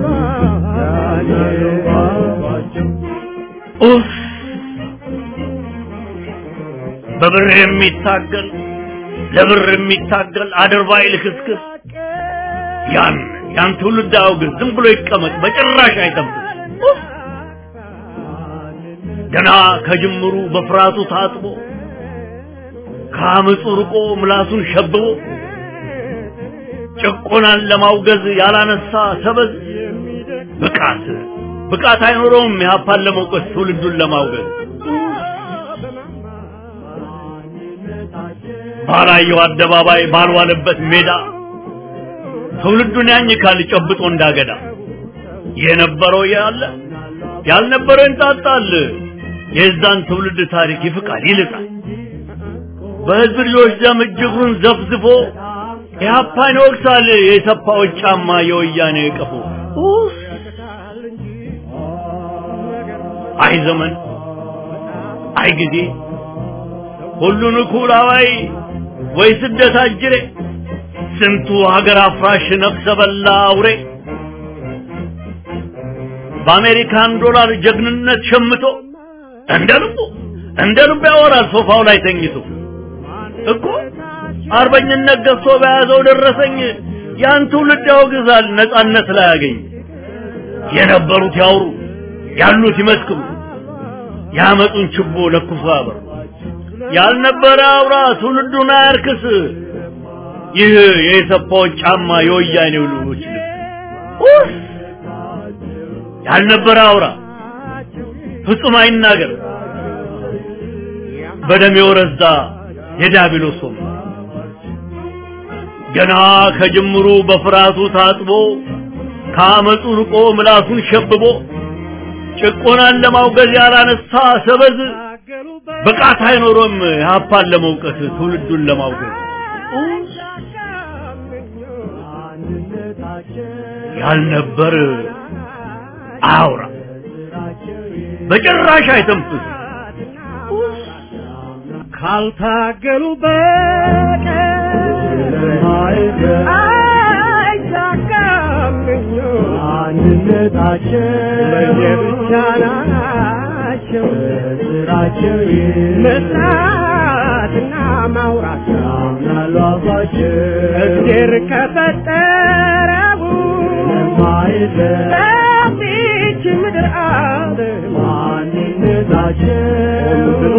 ባባቸው ኡፍ! በብር የሚታገል ለብር የሚታገል አድርባይ ልክስክስ ያን ያን ትውልድ አውግዝ፣ ዝም ብሎ ይቀመጥ፣ በጭራሽ አይጠብቅ። ኡፍ! ገና ከጅምሩ በፍርሃቱ ታጥቦ ከአመፁ ርቆ ምላሱን ሸብቦ ጭቆናን ለማውገዝ ያላነሳ ሰበዝ ብቃት ብቃት አይኖረውም ኢህአፓን ለመውቀስ ትውልዱን ለማውገዝ ባላየው አደባባይ ባልዋለበት ሜዳ ትውልዱን ያኝካል ጨብጦ እንዳገዳ የነበረው ያለ ያልነበረው እንጣጣል የዛን ትውልድ ታሪክ ይፍቃል ይልጣል በህዝብ ልጆች ደም እጅጉን ዘፍዝፎ ኢህአፓን ይወቅሳል የሰፋዎች ጫማ የወያኔ ቀፎ ኡፍ! አይ ዘመን አይ ጊዜ ሁሉን እኩል አዋይ ወይ ስደት አጅሬ ስንቱ ሀገር አፍራሽ ነፍሰ በላ አውሬ በአሜሪካን ዶላር ጀግንነት ሸምቶ እንደ ልቡ እንደ ልቡ ያወራል ሶፋው ላይ ተኝቶ እኮ አርበኝነት ገዝቶ በያዘው ደረሰኝ ያን ትውልድ ያወግዛል ነጻነት ላይ ያገኝ የነበሩት ያውሩ ያሉት ይመስክሩ ያመጡን ችቦ ለኩሶ ያበሩ ያልነበረ አውራ ትውልዱን አያርክስ ይህ የኢሰፓዎች ጫማ የወያኔው ልጆች ልብስ ኡፍ! ያልነበረ አውራ ፍጹም አይናገር በደም የወረዛ የዲያብሎስ ወንበር ገና ከጅምሩ በፍርሃቱ ታጥቦ ከአመፁ ርቆ ምላሱን ሸብቦ ጭቆናን ለማውገዝ ያላነሳ ሰበዝ ብቃት አይኖሮም ሀፓን ለመውቀስ ትውልዱን ለማውገዝ ያልነበር አውራ በጭራሽ አይተንፍስ ካልታገሉ በቀር አይሳካም አንድነታቸው ለየብቻ ናቸው ስራቸው መስራትና ማውራት ያምናሉ አፋቸው እግዜር ከፈጠረው በዚች ምድር አለ ማንነታቸው ብሎ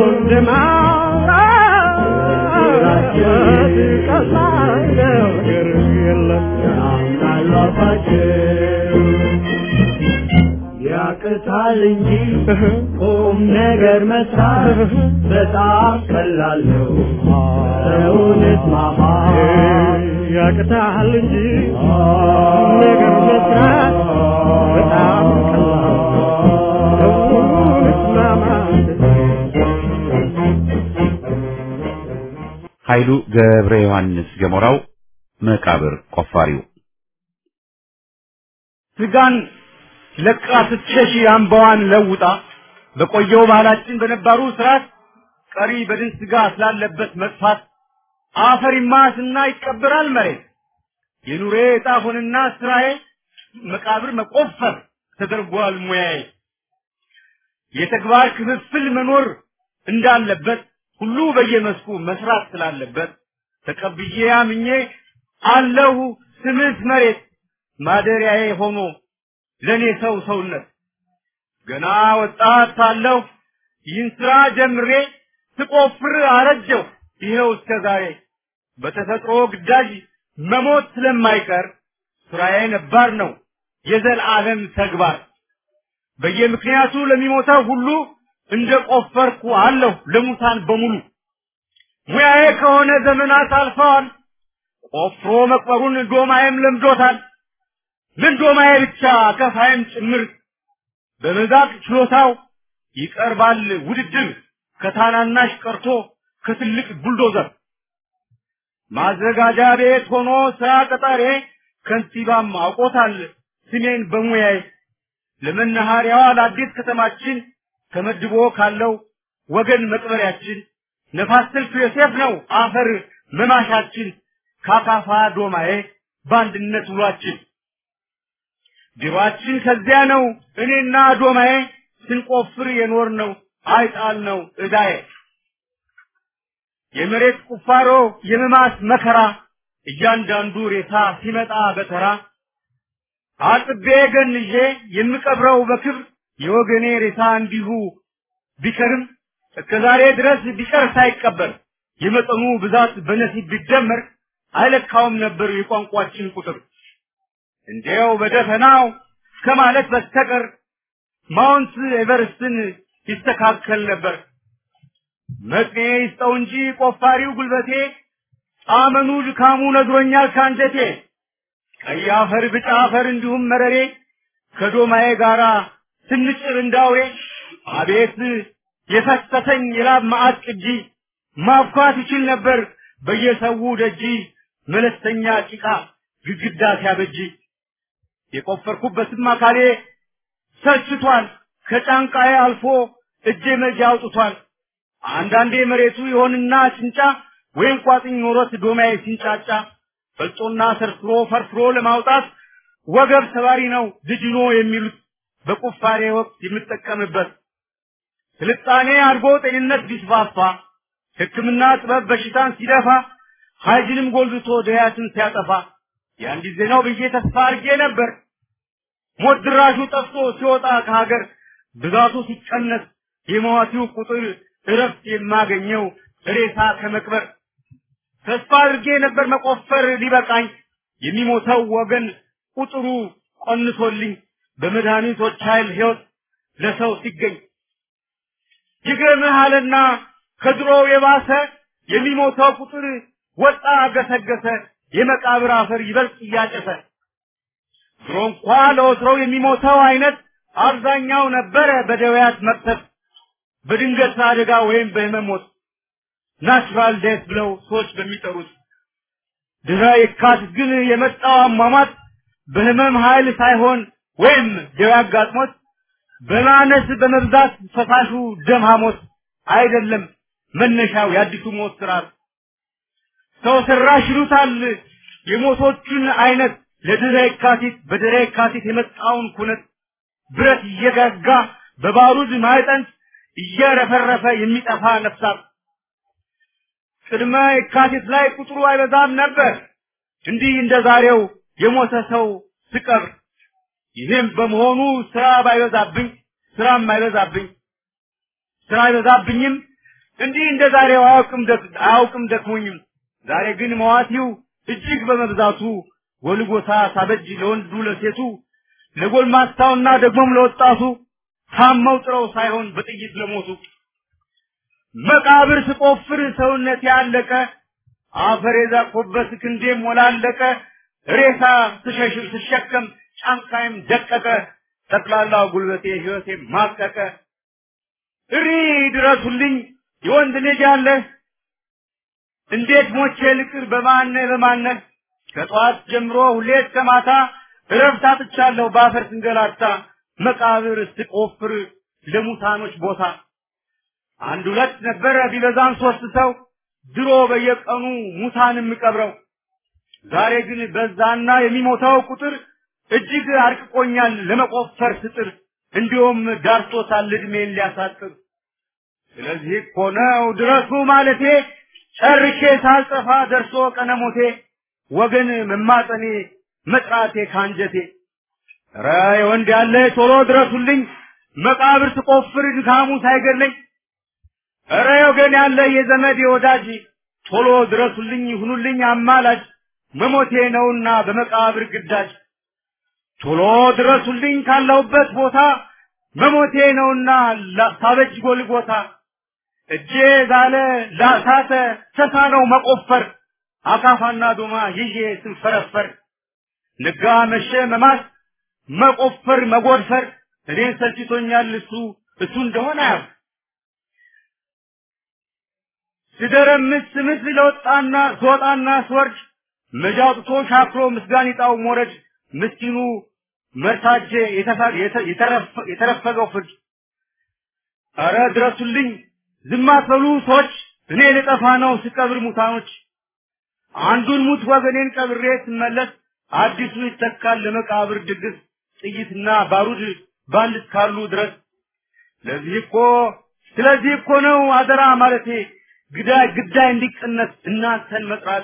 እንደማውራት ቀላል ነገር የለም ያምናሉ አፋቸው ያቅታል እንጂ ቁም ነገር መስራት በጣም ቀላል ነው። ሰውነት ማማ ያቅታል እንጂ ቁም ነገር መስራት በጣም ቀላል ነው። ሰውነት ማማ ኃይሉ ገብረ ዮሐንስ ገሞራው መቃብር ቆፋሪው ስጋን ለቃ ስትሸሽ አምባዋን ለውጣ በቆየው ባህላችን በነባሩ ስርዓት ቀሪ በድን ስጋ ስላለበት መጥፋት አፈር ይማስና ይቀበራል መሬት የኑሬ ዕጣ ሆንና ስራዬ መቃብር መቆፈር ተደርጓል ሙያዬ የተግባር ክፍፍል መኖር እንዳለበት ሁሉ በየመስኩ መስራት ስላለበት ተቀብዬ አምኜ አለሁ ስምስ መሬት ማደሪያዬ ሆኖ ለኔ ሰው ሰውነት ገና ወጣት ሳለሁ ይህን ስራ ጀምሬ ስቆፍር አረጀው ይኸው እስከ ዛሬ በተፈጥሮ ግዳጅ መሞት ስለማይቀር ስራዬ ነባር ነው የዘላለም ተግባር በየምክንያቱ ለሚሞተው ሁሉ እንደ ቆፈርኩ አለሁ ለሙታን በሙሉ ሙያዬ ከሆነ ዘመናት አልፈዋል ቆፍሮ መቅበሩን ዶማዬም ለምዶታል ምን ዶማዬ ብቻ ከፋይም ጭምር በመዛቅ ችሎታው ይቀርባል ውድድር ከታናናሽ ቀርቶ ከትልቅ ቡልዶዘር ማዘጋጃ ቤት ሆኖ ስራ ቀጣሬ ከንቲባም አውቆታል ስሜን በሙያዬ ለመናኸሪያዋ ለአዲስ ከተማችን ተመድቦ ካለው ወገን መቅበሪያችን ነፋስ ስልክ ዮሴፍ ነው አፈር መማሻችን ካካፋ ዶማዬ በአንድነት ውሏችን ቢሯችን ከዚያ ነው እኔና ዶማዬ ስንቆፍር የኖር ነው አይጣል ነው እዳዬ የመሬት ቁፋሮ የመማስ መከራ እያንዳንዱ ሬሳ ሲመጣ በተራ አጥቤ ገንዤ የምቀብረው በክብር የወገኔ ሬሳ እንዲሁ ቢከርም እስከ ዛሬ ድረስ ቢቀር ሳይቀበር የመጠኑ ብዛት በነሲብ ቢደመር አይለካውም ነበር የቋንቋችን ቁጥር እንዲያው በደፈናው ከማለት በስተቀር ማውንት ኤቨርስትን ይስተካከል ነበር። መጥኔ ይስጠው እንጂ ቆፋሪው ጉልበቴ ጣመኑ ድካሙ ነግሮኛል ካንጀቴ። ቀይ አፈር፣ ብጫ አፈር እንዲሁም መረሬ ከዶማዬ ጋራ ስንጭር እንዳውሬ አቤት የፈሰሰኝ የላብ ማዕት ቅጂ ማብኳት ይችል ነበር በየሰው ደጂ መለስተኛ ጭቃ ግድግዳ ሲያበጅ የቆፈርኩበትም አካሌ ሰልችቷል ከጫንቃዬ አልፎ እጄ መጃ አውጥቷል አንዳንዴ መሬቱ ይሆንና ጭንጫ ወይም ቋጥኝ ኖሮት ዶማዬ ሲንጫጫ ፈልጦና ሰርስሮ ፈርፍሮ ለማውጣት ወገብ ሰባሪ ነው ድጅኖ የሚሉት በቁፋሬ ወቅት የምጠቀምበት ስልጣኔ አድጎ ጤንነት ቢስፋፋ ሕክምና ጥበብ በሽታን ሲደፋ ሀይጅንም ጎልብቶ ድያትን ሲያጠፋ ያን ጊዜ ነው ብዬ ተስፋ አድርጌ ነበር። ሞት ድራሹ ጠፍቶ ሲወጣ ከሀገር ብዛቱ ሲቀነስ የሟቹ ቁጥር እረፍት የማገኘው ሬሳ ከመቅበር ተስፋ አድርጌ ነበር መቆፈር ሊበቃኝ የሚሞተው ወገን ቁጥሩ ቆንሶልኝ በመድኃኒቶች ኃይል ሕይወት ለሰው ሲገኝ ይገርምሃልና ከድሮው የባሰ የሚሞተው ቁጥር ወጣ ገሰገሰ የመቃብር አፈር ይበልጥ እያጨሰ ድሮ እንኳ ለወትሮው የሚሞተው አይነት አብዛኛው ነበረ በደዌያት መቅሰፍ በድንገት አደጋ ወይም በህመም ሞት ናቹራል ዴት ብለው ሰዎች በሚጠሩት ድህረ የካቲት ግን የመጣው አሟሟት በህመም ኃይል ሳይሆን ወይም ደዌ አጋጥሞት በማነስ በመብዛት ፈሳሹ ደም ሐሞት አይደለም መነሻው የአዲሱ ሞት ስርዓት ሰው ሰራሽ ይሉታል የሞቶቹን አይነት ለድህረ የካቲት በድህረ የካቲት የመጣውን ኩነት ብረት እየጋጋ በባሩድ ማዕጠንት እየረፈረፈ የሚጠፋ ነፍሳት ቅድመ የካቲት ላይ ቁጥሩ አይበዛም ነበር እንዲህ እንደ ዛሬው የሞተ ሰው ስቀብር ይህም በመሆኑ ስራ ባይበዛብኝ ስራም አይበዛብኝ ስራ አይበዛብኝም እንዲህ እንደ ዛሬው አያውቅም ደክ- አያውቅም ደክሞኝም ዛሬ ግን መዋቲው እጅግ በመብዛቱ ጎልጎታ ሳበጅ ለወንዱ ለሴቱ ለጎልማስታውና ደግሞም ለወጣቱ ታመው ጥረው ሳይሆን በጥይት ለሞቱ መቃብር ስቆፍር ሰውነት ያለቀ አፈር የዛቆበት ክንዴም ሞላለቀ ሬሳ ስሸሽብ ስሸከም ጫንቃይም ደቀቀ ጠቅላላ ጉልበቴ ህይወቴ ማቀቀ እሪ ድረሱልኝ የወንድ ልጅ ያለ እንዴት ሞቼ ልቅር በማነ በማነ ከጠዋት ጀምሮ ሁሌ እስከ ማታ እረፍት አጥቻለሁ በአፈር ስንገላታ መቃብር ስቆፍር ለሙታኖች ቦታ አንድ ሁለት ነበረ ቢበዛም ሶስት ሰው ድሮ በየቀኑ ሙታን የምቀብረው ዛሬ ግን በዛና የሚሞተው ቁጥር እጅግ አርቅቆኛል ለመቆፈር ስጥር እንዲሁም ዳርቶታል እድሜን ሊያሳጥር ስለዚህ እኮ ነው ድረሱ ማለቴ ጨርሼ ሳልጠፋ ደርሶ ቀነሞቴ ወገን መማጠኔ መጥራቴ ካንጀቴ ኧረ የወንድ ያለ ቶሎ ድረሱልኝ መቃብር ስቆፍር ድካሙ ሳይገለኝ ኧረ ወገን ያለ የዘመድ የወዳጅ ቶሎ ድረሱልኝ ሁኑልኝ አማላጅ መሞቴ ነውና በመቃብር ግዳጅ ቶሎ ድረሱልኝ ካለሁበት ቦታ መሞቴ ነውና ላ- ሳበጅ ጎልጎታ እጄ ዛለ ላሳተ ሰሳ ነው መቆፈር አካፋና ዶማ ይዤ ስንፈረፈር ነጋ መሸ መማስ መቆፈር መጎድፈር እኔን ሰልችቶኛል እሱ እሱ እንደሆነ ያው ስደረምስ ስምስ ለወጣና ስወጣና ስወርድ መጃጥቶ ሻክሮ ምስጋኒጣው ሞረድ ምስኪኑ መርታጄ የተፋ- የተ- የተረፈ- የተረፈገው ፍርድ አረ ድረሱልኝ ዝም አትበሉ ሰዎች እኔ ልጠፋ ነው ስቀብር ሙታኖች አንዱን ሙት ወገኔን ቀብሬ ስመለስ አዲሱ ይተካል ለመቃብር ድግስ ጥይትና ባሩድ ባንድ እስካሉ ድረስ ለዚህ እኮ ስለዚህ እኮ ነው አደራ ማለቴ ግዳይ ግዳይ እንዲቀነስ እናንተን መጥራቴ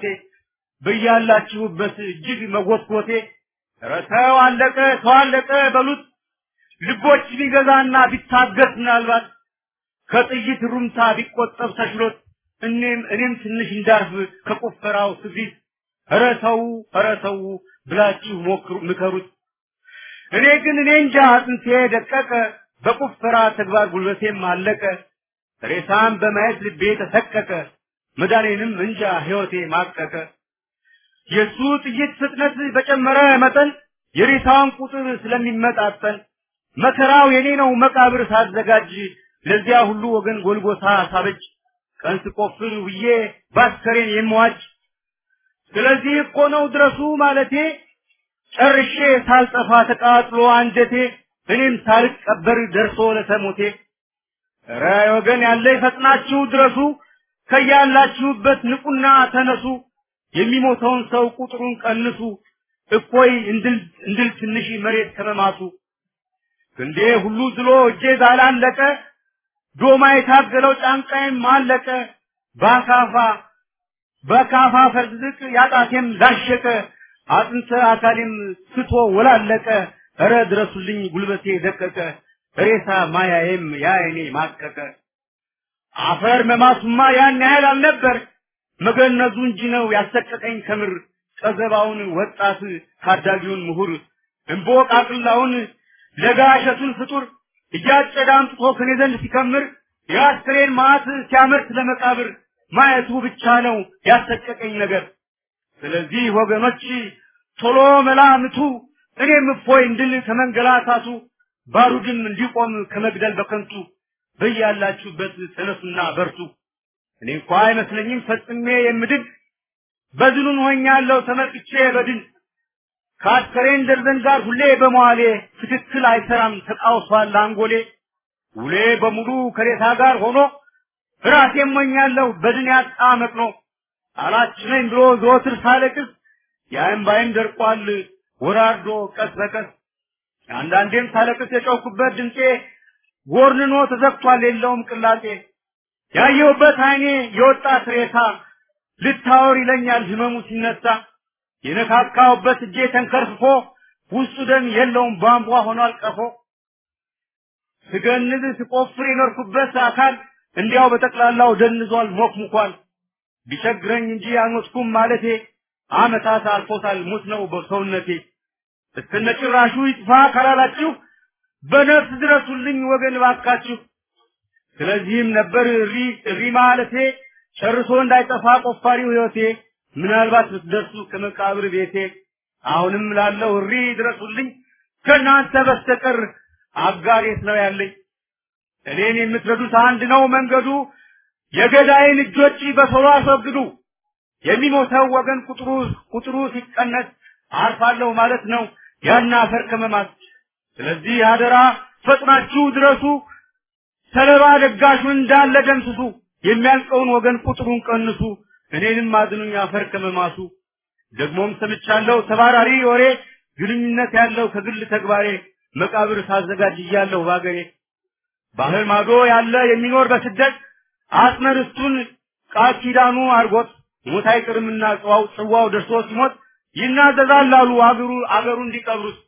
በያላችሁበት እጅግ መጎትጎቴ ኧረ ተው አለቀ ተው አለቀ በሉት ልቦች ቢገዛና ቢታገስ ምናልባት ከጥይት ሩምታ ቢቆጠብ ተችሎት እኔም እኔም ትንሽ እንዳርፍ ከቆፈራው ስፊት ኧረ ተው ኧረ ተው ብላችሁ ሞክሩ ምከሩት እኔ ግን እኔ እንጃ አጥንቴ ደቀቀ በቁፈራ ተግባር ጉልበቴም አለቀ ሬሳም በማየት ልቤ ተሰቀቀ መዳኔንም እንጃ ሕይወቴ ማቀቀ የሱ ጥይት ፍጥነት በጨመረ መጠን የሬሳውን ቁጥር ስለሚመጣጠን መከራው የኔ ነው መቃብር ሳዘጋጅ ለዚያ ሁሉ ወገን ጎልጎታ ሳበጅ ቀን ስቆፍር ውዬ ባስከሬን የምዋጅ ስለዚህ እኮ ነው ድረሱ ማለቴ ጨርሼ ሳልጠፋ ተቃጥሎ አንጀቴ እኔም ሳልቀበር ደርሶ ለተሞቴ ኧረ ወገን ያለ ፈጥናችሁ ድረሱ ከያላችሁበት ንቁና ተነሱ የሚሞተውን ሰው ቁጥሩን ቀንሱ እፎይ እንድል እንድል ትንሽ መሬት ከመማቱ ክንዴ ሁሉ ዝሎ እጄ ዛላለቀ ዶማ የታገለው ጫንቃዬም አለቀ በአካፋ በካፋ ፈርዝቅ ያጣቴም ላሸቀ አጥንተ አካሌም ስቶ ወላለቀ እረ ድረሱልኝ ጉልበቴ ደቀቀ ሬሳ ማያዬም ያይኔ ማቀቀ አፈር መማሱማ ያን ያህል አልነበር መገነዙ እንጂ ነው ያሰቀቀኝ ከምር ቀዘባውን ወጣት ታዳጊውን ምሁር እምቦቃቅላውን ለጋሸቱን ፍጡር እያጨደ አምጥቶ ከኔ ዘንድ ሲከምር የአስክሬን ማዕት ሲያመርት ለመቃብር ማየቱ ብቻ ነው ያሰቀቀኝ ነገር። ስለዚህ ወገኖች ቶሎ መላምቱ እኔም እፎይ እንድል ከመንገላታቱ ባሩድም እንዲቆም ከመግደል በከንቱ በያላችሁበት ተነሱና በርቱ። እኔ እንኳ አይመስለኝም ፈጽሜ የምድን በድኑን ሆኛለሁ ተመልክቼ በድን ከአስከሬን ደርዘን ጋር ሁሌ በመዋሌ ትክክል አይሰራም ተቃውሷል አንጎሌ ውሌ በሙሉ ከሬታ ጋር ሆኖ ራሴ ሞኛለሁ በድን ያጣ መቅኖ አላችነኝ ብሎ ዘወትር ሳለቅስ የእምባዬም ደርቋል ወራርዶ ቀስ በቀስ አንዳንዴም ሳለቅስ የጮኩበት ድምፄ ጎርንኖ ተዘግቷል የለውም ቅላጤ ያየሁበት አይኔ የወጣት ሬሳ ልታወር ይለኛል ህመሙ ሲነሳ የነካካውበት እጄ ተንከርፍፎ ውስጡ ደም የለውም ቧንቧ ሆኗል ቀፎ ስገንዝ ስቆፍር የኖርኩበት አካል እንዲያው በጠቅላላው ደንዟል ሞክሙኳል ቢቸግረኝ እንጂ አልሞትኩም ማለቴ አመታት አልፎታል ሙት ነው በሰውነቴ እስከነ ጭራሹ ይጥፋ ካላላችሁ በነፍስ ድረሱልኝ ወገን ባካችሁ ስለዚህም ነበር እሪ እሪ ማለቴ ጨርሶ እንዳይጠፋ ቆፋሪው ህይወቴ ምናልባት ብትደርሱ ከመቃብር ቤቴ አሁንም ላለው እሪ ድረሱልኝ ከእናንተ በስተቀር አጋሬት ነው ያለኝ እኔን የምትረዱት አንድ ነው መንገዱ የገዳይን እጆች በቶሎ አስወግዱ የሚሞተው ወገን ቁጥሩ ቁጥሩ ሲቀነስ አርፋለሁ ማለት ነው ያን አፈር ከመማት ስለዚህ አደራ ፈጥናችሁ ድረሱ ሰለባ ደጋሹን እንዳለ ደምስሱ የሚያልቀውን ወገን ቁጥሩን ቀንሱ እኔንም አድኑኝ አፈር ከመማሱ ደግሞም ሰምቻለሁ ተባራሪ ወሬ ግንኙነት ያለው ከግል ተግባሬ መቃብር ሳዘጋጅ እያለሁ ባገሬ ባህር ማዶ ያለ የሚኖር በስደት አስመርስቱን ቃል ኪዳኑ አርጎት ሞት አይቅርምና ጽዋው ጽዋው ደርሶ ሲሞት ይናዘዛል አሉ አገሩ አገሩ እንዲቀብሩት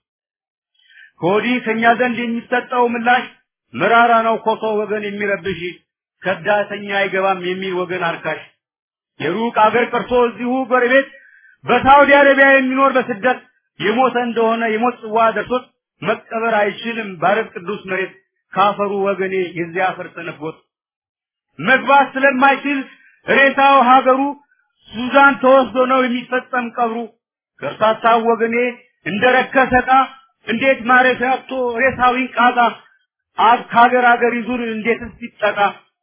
ከወዲህ ከኛ ዘንድ የሚሰጠው ምላሽ መራራ ነው ኮሶ ወገን የሚረብሽ ከዳተኛ አይገባም የሚል ወገን አርካሽ የሩቅ አገር ቀርቶ እዚሁ ጎረቤት በሳውዲ አረቢያ የሚኖር በስደት የሞተ እንደሆነ የሞት ጽዋ ደርሶት መቀበር አይችልም ባረብ ቅዱስ መሬት ካፈሩ ወገኔ የዚያ አፈር ተነፍጎት መግባት ስለማይችል ሬሳው ሀገሩ ሱዳን ተወስዶ ነው የሚፈጸም ቀብሩ ከርሳታው ወገኔ እንደረከሰ ዕቃ እንዴት ማረፊያ አጥቶ ሬሳው ይንቃጣ አብ ከሀገር ሀገር ይዙር እንዴትስ ይጠቃ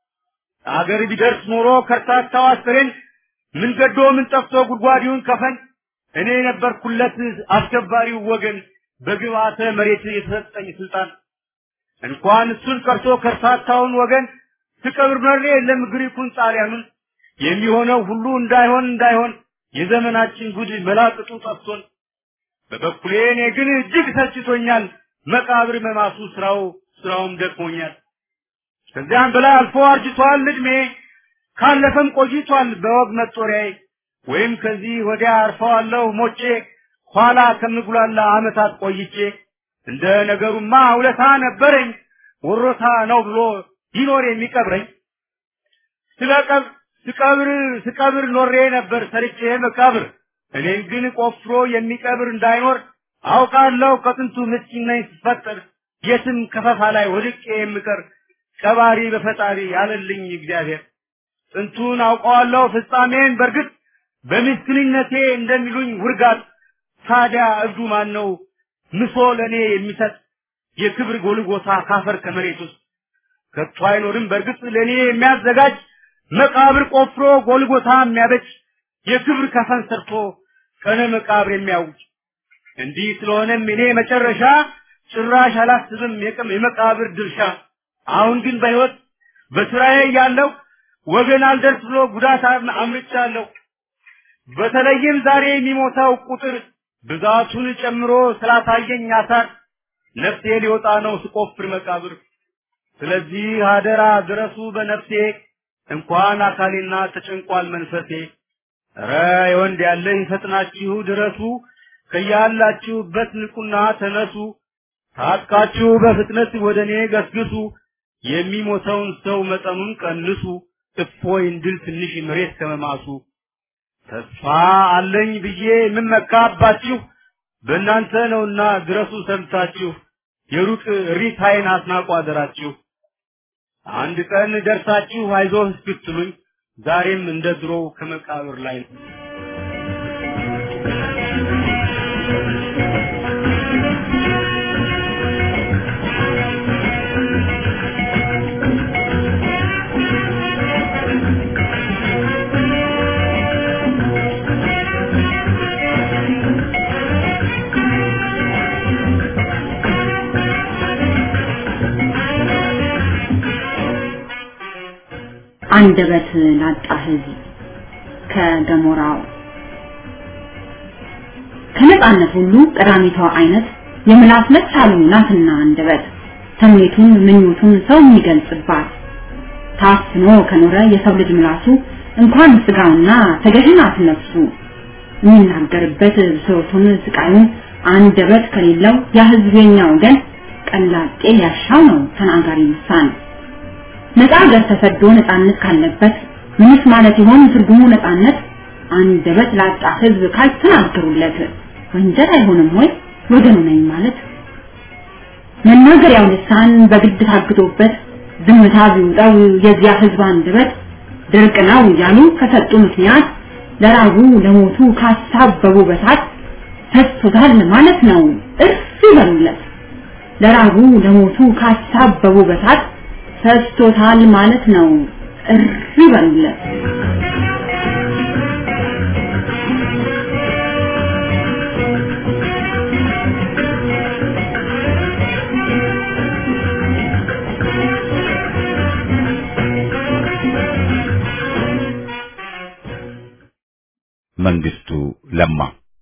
አገር ቢደርስ ኖሮ ከርታታው አስከሬን ምን ገዶ ምን ጠፍቶ ጉድጓዲውን ከፈን እኔ ነበርኩለት አስከባሪው ወገን በግብአተ መሬት የተሰጠኝ ስልጣን እንኳን እሱን ቀርቶ ከርታታውን ወገን ትቀብር መሬ የለም ግሪኩን ጣሊያኑን የሚሆነው ሁሉ እንዳይሆን እንዳይሆን የዘመናችን ጉድ መላቅጡ ጠፍቶን በበኩሌ እኔ ግን እጅግ ሰልችቶኛል መቃብር መማሱ ስራው ስራውም ደክሞኛል ከዚያም በላይ አልፎ አርጅቷል እድሜ ካለፈም ቆይቷል በወግ መጦሪያዬ ወይም ከዚህ ወዲያ አርፈዋለሁ ሞቼ ኋላ ከምጉላላ አመታት ቆይቼ እንደ ነገሩማ ውለታ ነበረኝ ወሮታ ነው ብሎ ይኖር የሚቀብረኝ ስለቀብ ስቀብር ስቀብር ኖሬ ነበር ሰርቼ መቃብር እኔን ግን ቆፍሮ የሚቀብር እንዳይኖር አውቃለሁ ከጥንቱ ምስኪን ነኝ ስፈጠር የትም ከፈፋ ላይ ወድቄ የምቀር ቀባሪ በፈጣሪ ያለልኝ እግዚአብሔር ጥንቱን አውቀዋለሁ ፍጻሜን በርግጥ በምስኪንነቴ እንደሚሉኝ ውርጋት ታዲያ እብዱ ማን ነው ምሶ ለእኔ የሚሰጥ የክብር ጎልጎታ ካፈር ከመሬት ውስጥ ከቶ አይኖርም በእርግጥ ለእኔ የሚያዘጋጅ መቃብር ቆፍሮ ጎልጎታ የሚያበጅ የክብር ከፈን ሰርቶ ቀነ መቃብር የሚያውጅ እንዲህ ስለሆነም እኔ መጨረሻ ጭራሽ አላስብም የቀም የመቃብር ድርሻ አሁን ግን በህይወት በስራዬ ያለው ወገን አልደርስ ብሎ ጉዳት አምርቻለሁ በተለይም ዛሬ የሚሞተው ቁጥር ብዛቱን ጨምሮ ስላሳየኝ አሳር ነፍሴ ሊወጣ ነው ስቆፍር መቃብር ስለዚህ አደራ ድረሱ በነፍሴ እንኳን አካሌና ተጨንቋል መንፈሴ ኧረ የወንድ ያለ ይፈጥናችሁ ድረሱ ከያላችሁበት ንቁና ተነሱ ታጥቃችሁ በፍጥነት ወደ እኔ ገስግሱ የሚሞተውን ሰው መጠኑን ቀንሱ እፎይ እንድል ትንሽ መሬት ከመማሱ ተስፋ አለኝ ብዬ የምመካባችሁ በእናንተ ነውና ድረሱ ሰምታችሁ የሩቅ ሪታይን አስናቁ አደራችሁ። አንድ ቀን ደርሳችሁ አይዞህ እስክትሉኝ ዛሬም እንደ ድሮው ከመቃብር ላይ ነው። አንደበት ላጣ ህዝብ ከገሞራው ከነጻነት ሁሉ ቀዳሚቷ አይነት የምላስ መቻሉ ናትና አንደበት ተምኔቱን ምኞቱን ሰው የሚገልጽባት ታፍኖ ከኖረ የሰው ልጅ ምላሱ እንኳን ስጋውና ተገዥናት ነፍሱ የሚናገርበት ብሶቱን ስቃዩን አንደበት ከሌለው ያ ህዝብ የኛ ወገን ቀላጤ ያሻው ነው ተናጋሪ ልሳን ነፃ ሀገር ተሰዶ ነፃነት ካለበት ምንስ ማለት ይሆን ትርጉሙ ነፃነት? አንደበት ላጣ ህዝብ ካልተናገሩለት ወንጀል አይሆንም ወይ ወገኑ ነኝ ማለት? መናገሪያው ልሳን በግድ ታግቶበት ዝምታ ቢውጣው የዚያ ህዝብ አንደበት ድርቅ ነው እያሉ ከሰጡ ምክንያት ለራቡ ለሞቱ ካሳበቡ በሳት ፈሶታል ማለት ነው እርፍ ይበሉለት። ለራቡ ለሞቱ ካሳበቡ በሳት ፈስቶታል ማለት ነው። እሪ በሉለት። መንግስቱ ለማ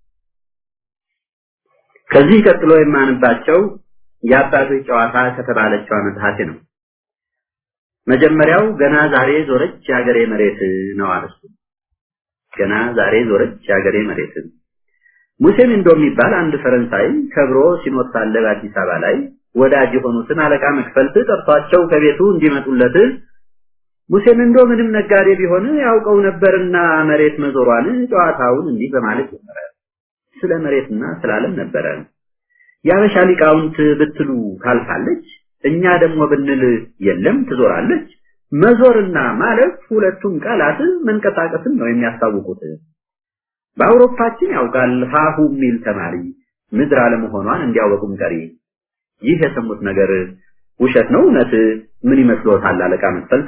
ከዚህ ቀጥሎ የማንባቸው የአባቶች ጨዋታ ከተባለችው መጽሐፌ ነው። መጀመሪያው ገና ዛሬ ዞረች የሀገሬ መሬት ነው አርሱ። ገና ዛሬ ዞረች የሀገሬ መሬት። ሙሴ ሚንዶ የሚባል አንድ ፈረንሳይ ከብሮ ሲኖር ሳለ በአዲስ አበባ ላይ ወዳጅ የሆኑትን አለቃ መክፈልት ጠርቷቸው ከቤቱ እንዲመጡለት ሙሴ ሚንዶ ምንም ነጋዴ ቢሆን ያውቀው ነበርና መሬት መዞሯን ጨዋታውን እንዲህ በማለት ጀመረ። ስለ መሬትና ስለ ዓለም ነበረ። የአበሻ ሊቃውንት ብትሉ ታልፋለች፣ እኛ ደግሞ ብንል የለም ትዞራለች። መዞርና ማለፍ ሁለቱም ቃላት መንቀሳቀስን ነው የሚያስታውቁት። በአውሮፓችን ያውቃል ሀሁ የሚል ተማሪ ምድር አለመሆኗን እንዲያወቁም ቀሪ። ይህ የሰሙት ነገር ውሸት ነው እውነት? ምን ይመስሎታል አለቃ መክፈልት?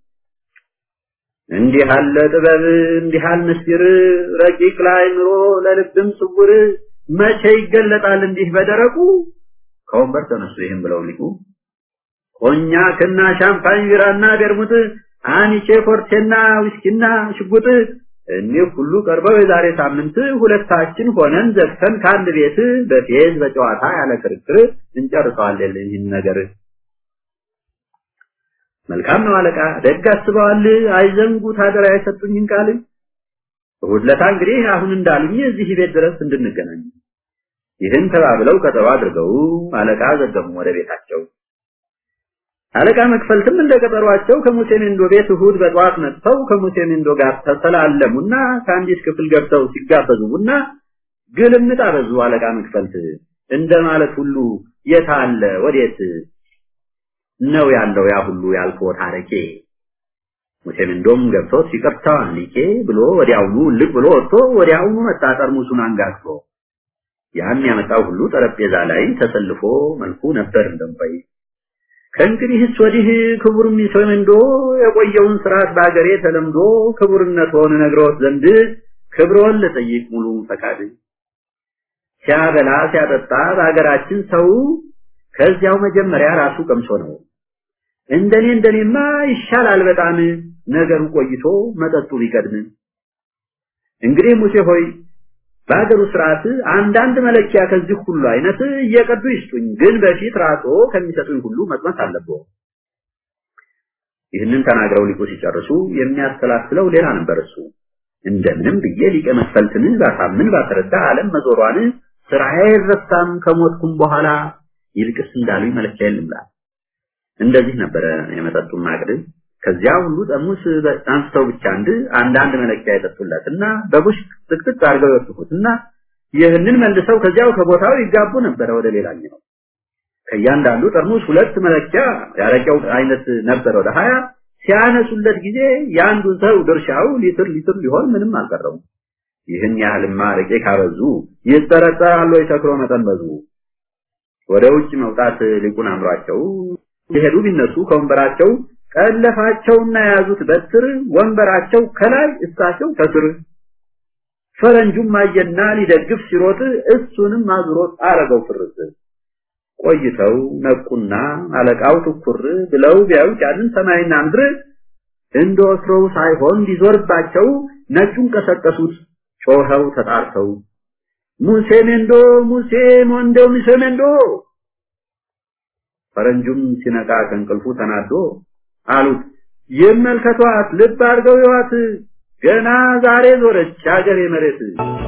እንዲህ አለ ጥበብ እንዲህ አለ ምስጢር ረቂቅ ለአእምሮ ለልብም ስውር መቼ ይገለጣል እንዲህ በደረቁ ከወንበር ተነሱ ይህም ብለው ሊቁ ኮኛክና ሻምፓኝ ቢራና ቤርሙት አኒቼ ኮርቴና ዊስኪና ሽጉጥ እኒህ ሁሉ ቀርበው የዛሬ ሳምንት ሁለታችን ሆነን ዘግተን ከአንድ ቤት በፌዝ በጨዋታ ያለ ክርክር እንጨርሰዋለን ይህን ነገር መልካም ነው አለቃ ደግ አስበዋል አይዘንጉት አደራ የሰጡኝን ቃል እሑድ ዕለት እንግዲህ አሁን እንዳሉኝ እዚህ ቤት ድረስ እንድንገናኝ ይህን ተባብለው ቀጠሮ አድርገው አለቃ ዘገሙ ወደ ቤታቸው አለቃ መክፈልትም እንደ ቀጠሯቸው ከሙሴ ሜንዶ ቤት እሑድ በጠዋት መጥተው ከሙሴ ሜንዶ ጋር ተሰላለሙና ከአንዲት ክፍል ገብተው ሲጋበዙ ቡና ግልምጥ አበዙ አለቃ መክፈልት እንደ ማለት ሁሉ የታለ ወዴት ነው ያለው ያ ሁሉ ያልከው ታሪኬ ሙሴ ሜንዶም ገብቶ ይቅርታ ሊቄ ብሎ ወዲያውኑ ልቅ ብሎ ወጥቶ ወዲያውኑ መጣ ጠርሙሱን አንጋግቶ ያን ያመጣው ሁሉ ጠረጴዛ ላይ ተሰልፎ መልኩ ነበር እንደምባይ ከእንግዲህስ ወዲህ ክቡር ሚሰ ሜንዶ የቆየውን ስርዓት በአገሬ ተለምዶ ክቡርነትዎን ነግረውት ዘንድ ክብሮን ልጠይቅ ሙሉ ፈቃድ ሲያበላ ሲያጠጣ በአገራችን ሰው ከዚያው መጀመሪያ ራሱ ቀምሶ ነው እንደኔ እንደኔማ ይሻላል በጣም ነገሩ ቆይቶ መጠጡ ቢቀድም እንግዲህ ሙሴ ሆይ በአገሩ ስርዓት አንዳንድ መለኪያ ከዚህ ሁሉ አይነት እየቀዱ ይስጡኝ ግን በፊት ራሶ ከሚሰጡኝ ሁሉ መቅመስ አለብዎ ይህንን ተናግረው ሊቁ ሲጨርሱ የሚያስተላስለው ሌላ ነበር እሱ እንደምንም ብዬ ሊቀ መክፈልትን ባሳምን ባስረዳ ዓለም መዞሯን ስራዬ አይረሳም ከሞትኩም በኋላ ይልቅስ እንዳሉኝ መለኪያ የለምላል እንደዚህ ነበረ የመጠጡን ማቅድ ከዚያ ሁሉ ጠርሙስ አንስተው ብቻ አንድ አንዳንድ መለኪያ የጠጡለትና በቡሽ ጥቅጥቅ አድርገው የወሰዱትና ይህንን መልሰው ከዚያው ከቦታው ይጋቡ ነበረ ወደ ሌላኛው ከእያንዳንዱ ጠርሙስ ሁለት መለኪያ ያረቂያው አይነት ነበረ ወደ ሀያ ሲያነሱለት ጊዜ የአንዱ ሰው ድርሻው ሊትር ሊትር ሊሆን ምንም አልቀረውም ይህን ያህልማ አረቄ ካበዙ ይጠረጠራሉ የሰክሮ መጠን በዙ ወደ ውጭ መውጣት ሊቁን አምሯቸው የሄዱ ቢነሱ ከወንበራቸው ቀለፋቸውና የያዙት በትር ወንበራቸው ከላይ እሳቸው ከስር ፈረንጁም አየና ሊደግፍ ሲሮጥ እሱንም አዝሮት አረገው ፍርስ ቆይተው ነቁና አለቃው ትኩር ብለው ቢያዩት ያንን ሰማይና ምድር እንደ ወትሮው ሳይሆን ሊዞርባቸው ነጩን ቀሰቀሱት ጮኸው ተጣርተው ሙሴ ሜንዶ ሙሴ ሞንዶ ሙሴ ሜንዶ ፈረንጁም ሲነቃ ከእንቅልፉ ተናዶ አሉት ይመልከቷት ልብ አድርገው ይዋት ገና ዛሬ ዞረች አገሬ መሬት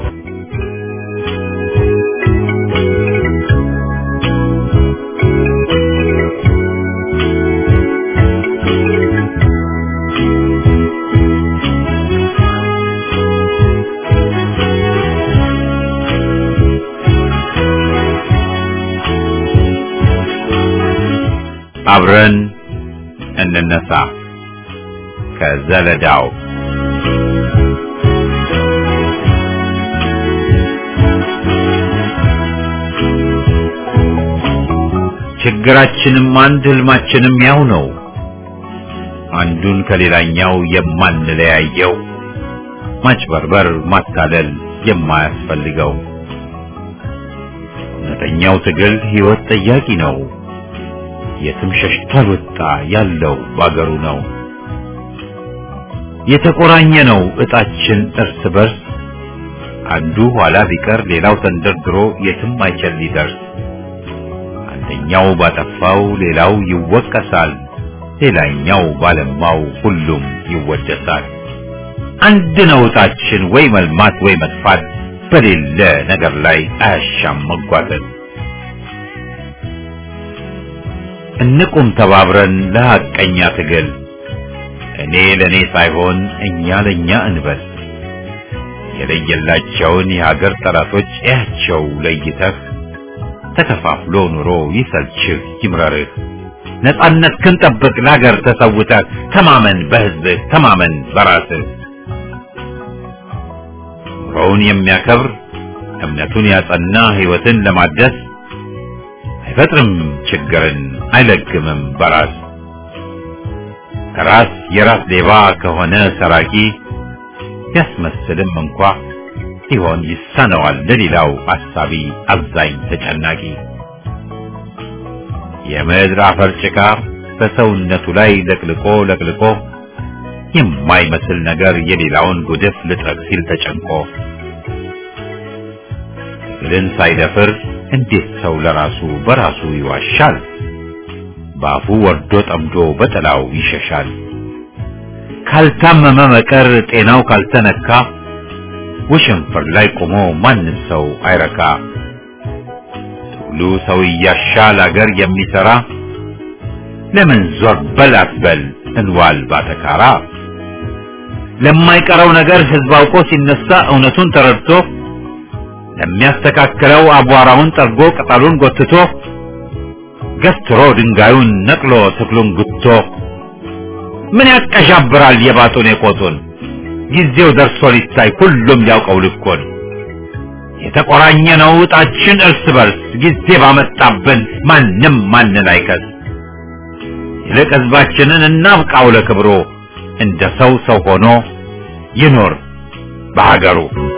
አብረን እንነሳ ከዘለዳው ችግራችንም አንድ ህልማችንም ያው ነው አንዱን ከሌላኛው የማንለያየው ማጭበርበር ማታለል የማያስፈልገው እውነተኛው ትግል ህይወት ጠያቂ ነው የትም ሸሽቶ አልወጣ ያለው ባገሩ ነው የተቆራኘ ነው እጣችን እርስ በርስ አንዱ ኋላ ቢቀር ሌላው ተንደርድሮ የትም አይችል ሊደርስ አንደኛው ባጠፋው ሌላው ይወቀሳል ሌላኛው ባለማው ሁሉም ይወደሳል አንድ ነው እጣችን ወይ መልማት ወይ መጥፋት በሌለ ነገር ላይ አያሻም መጓተት እንቁም ተባብረን ለሐቀኛ ትግል እኔ ለኔ ሳይሆን እኛ ለኛ እንበል የለየላቸውን የሀገር ጠላቶች እያቸው ለይተህ ተከፋፍሎ ኑሮ ይሰልችህ ይምረርህ ነጻነት ክንጠብቅ ለሀገር ተሰውተህ ተማመን በህዝብህ ተማመን በራስህ ኑሮውን የሚያከብር እምነቱን ያጸና ህይወትን ለማደስ አይፈጥርም ችግርን አይለግምም በራስ ራስ የራስ ሌባ ከሆነ ሰራቂ ያስመስልም እንኳ ሲሆን ይሳነዋል ለሌላው አሳቢ አዛኝ ተጨናቂ የምድር አፈር ጭቃ በሰውነቱ ላይ ለቅልቆ ለቅልቆ የማይመስል ነገር የሌላውን ጉድፍ ልጥረግ ሲል ተጨንቆ ትግልን ሳይደፍር እንዴት ሰው ለራሱ በራሱ ይዋሻል? በአፉ ወርዶ ጠምዶ በጥላው ይሸሻል። ካልታመመ መቀር ጤናው ካልተነካ ወሸንፈር ላይ ቆሞ ማንም ሰው አይረካ። ትግሉ ሰው እያሻል አገር የሚሰራ ለምን ዞር በል አትበል እንዋል ባተካራ። ለማይቀረው ነገር ህዝብ አውቆ ሲነሳ እውነቱን ተረድቶ ለሚያስተካክለው አቧራውን ጠርጎ ቅጠሉን ጎትቶ ገትሮ ድንጋዩን ነቅሎ ትክሉን ጉቶ ምን ያቀዣብራል የባጡን የቆጡን ጊዜው ደርሶ ሊታይ ሁሉም ያውቀው ልኮን የተቆራኘ ነው እጣችን እርስ በርስ ጊዜ ባመጣብን ማንም ማንን አይከስ ይልቅ ህዝባችንን እናብቃው ለክብሮ እንደ ሰው ሰው ሆኖ ይኖር በሀገሩ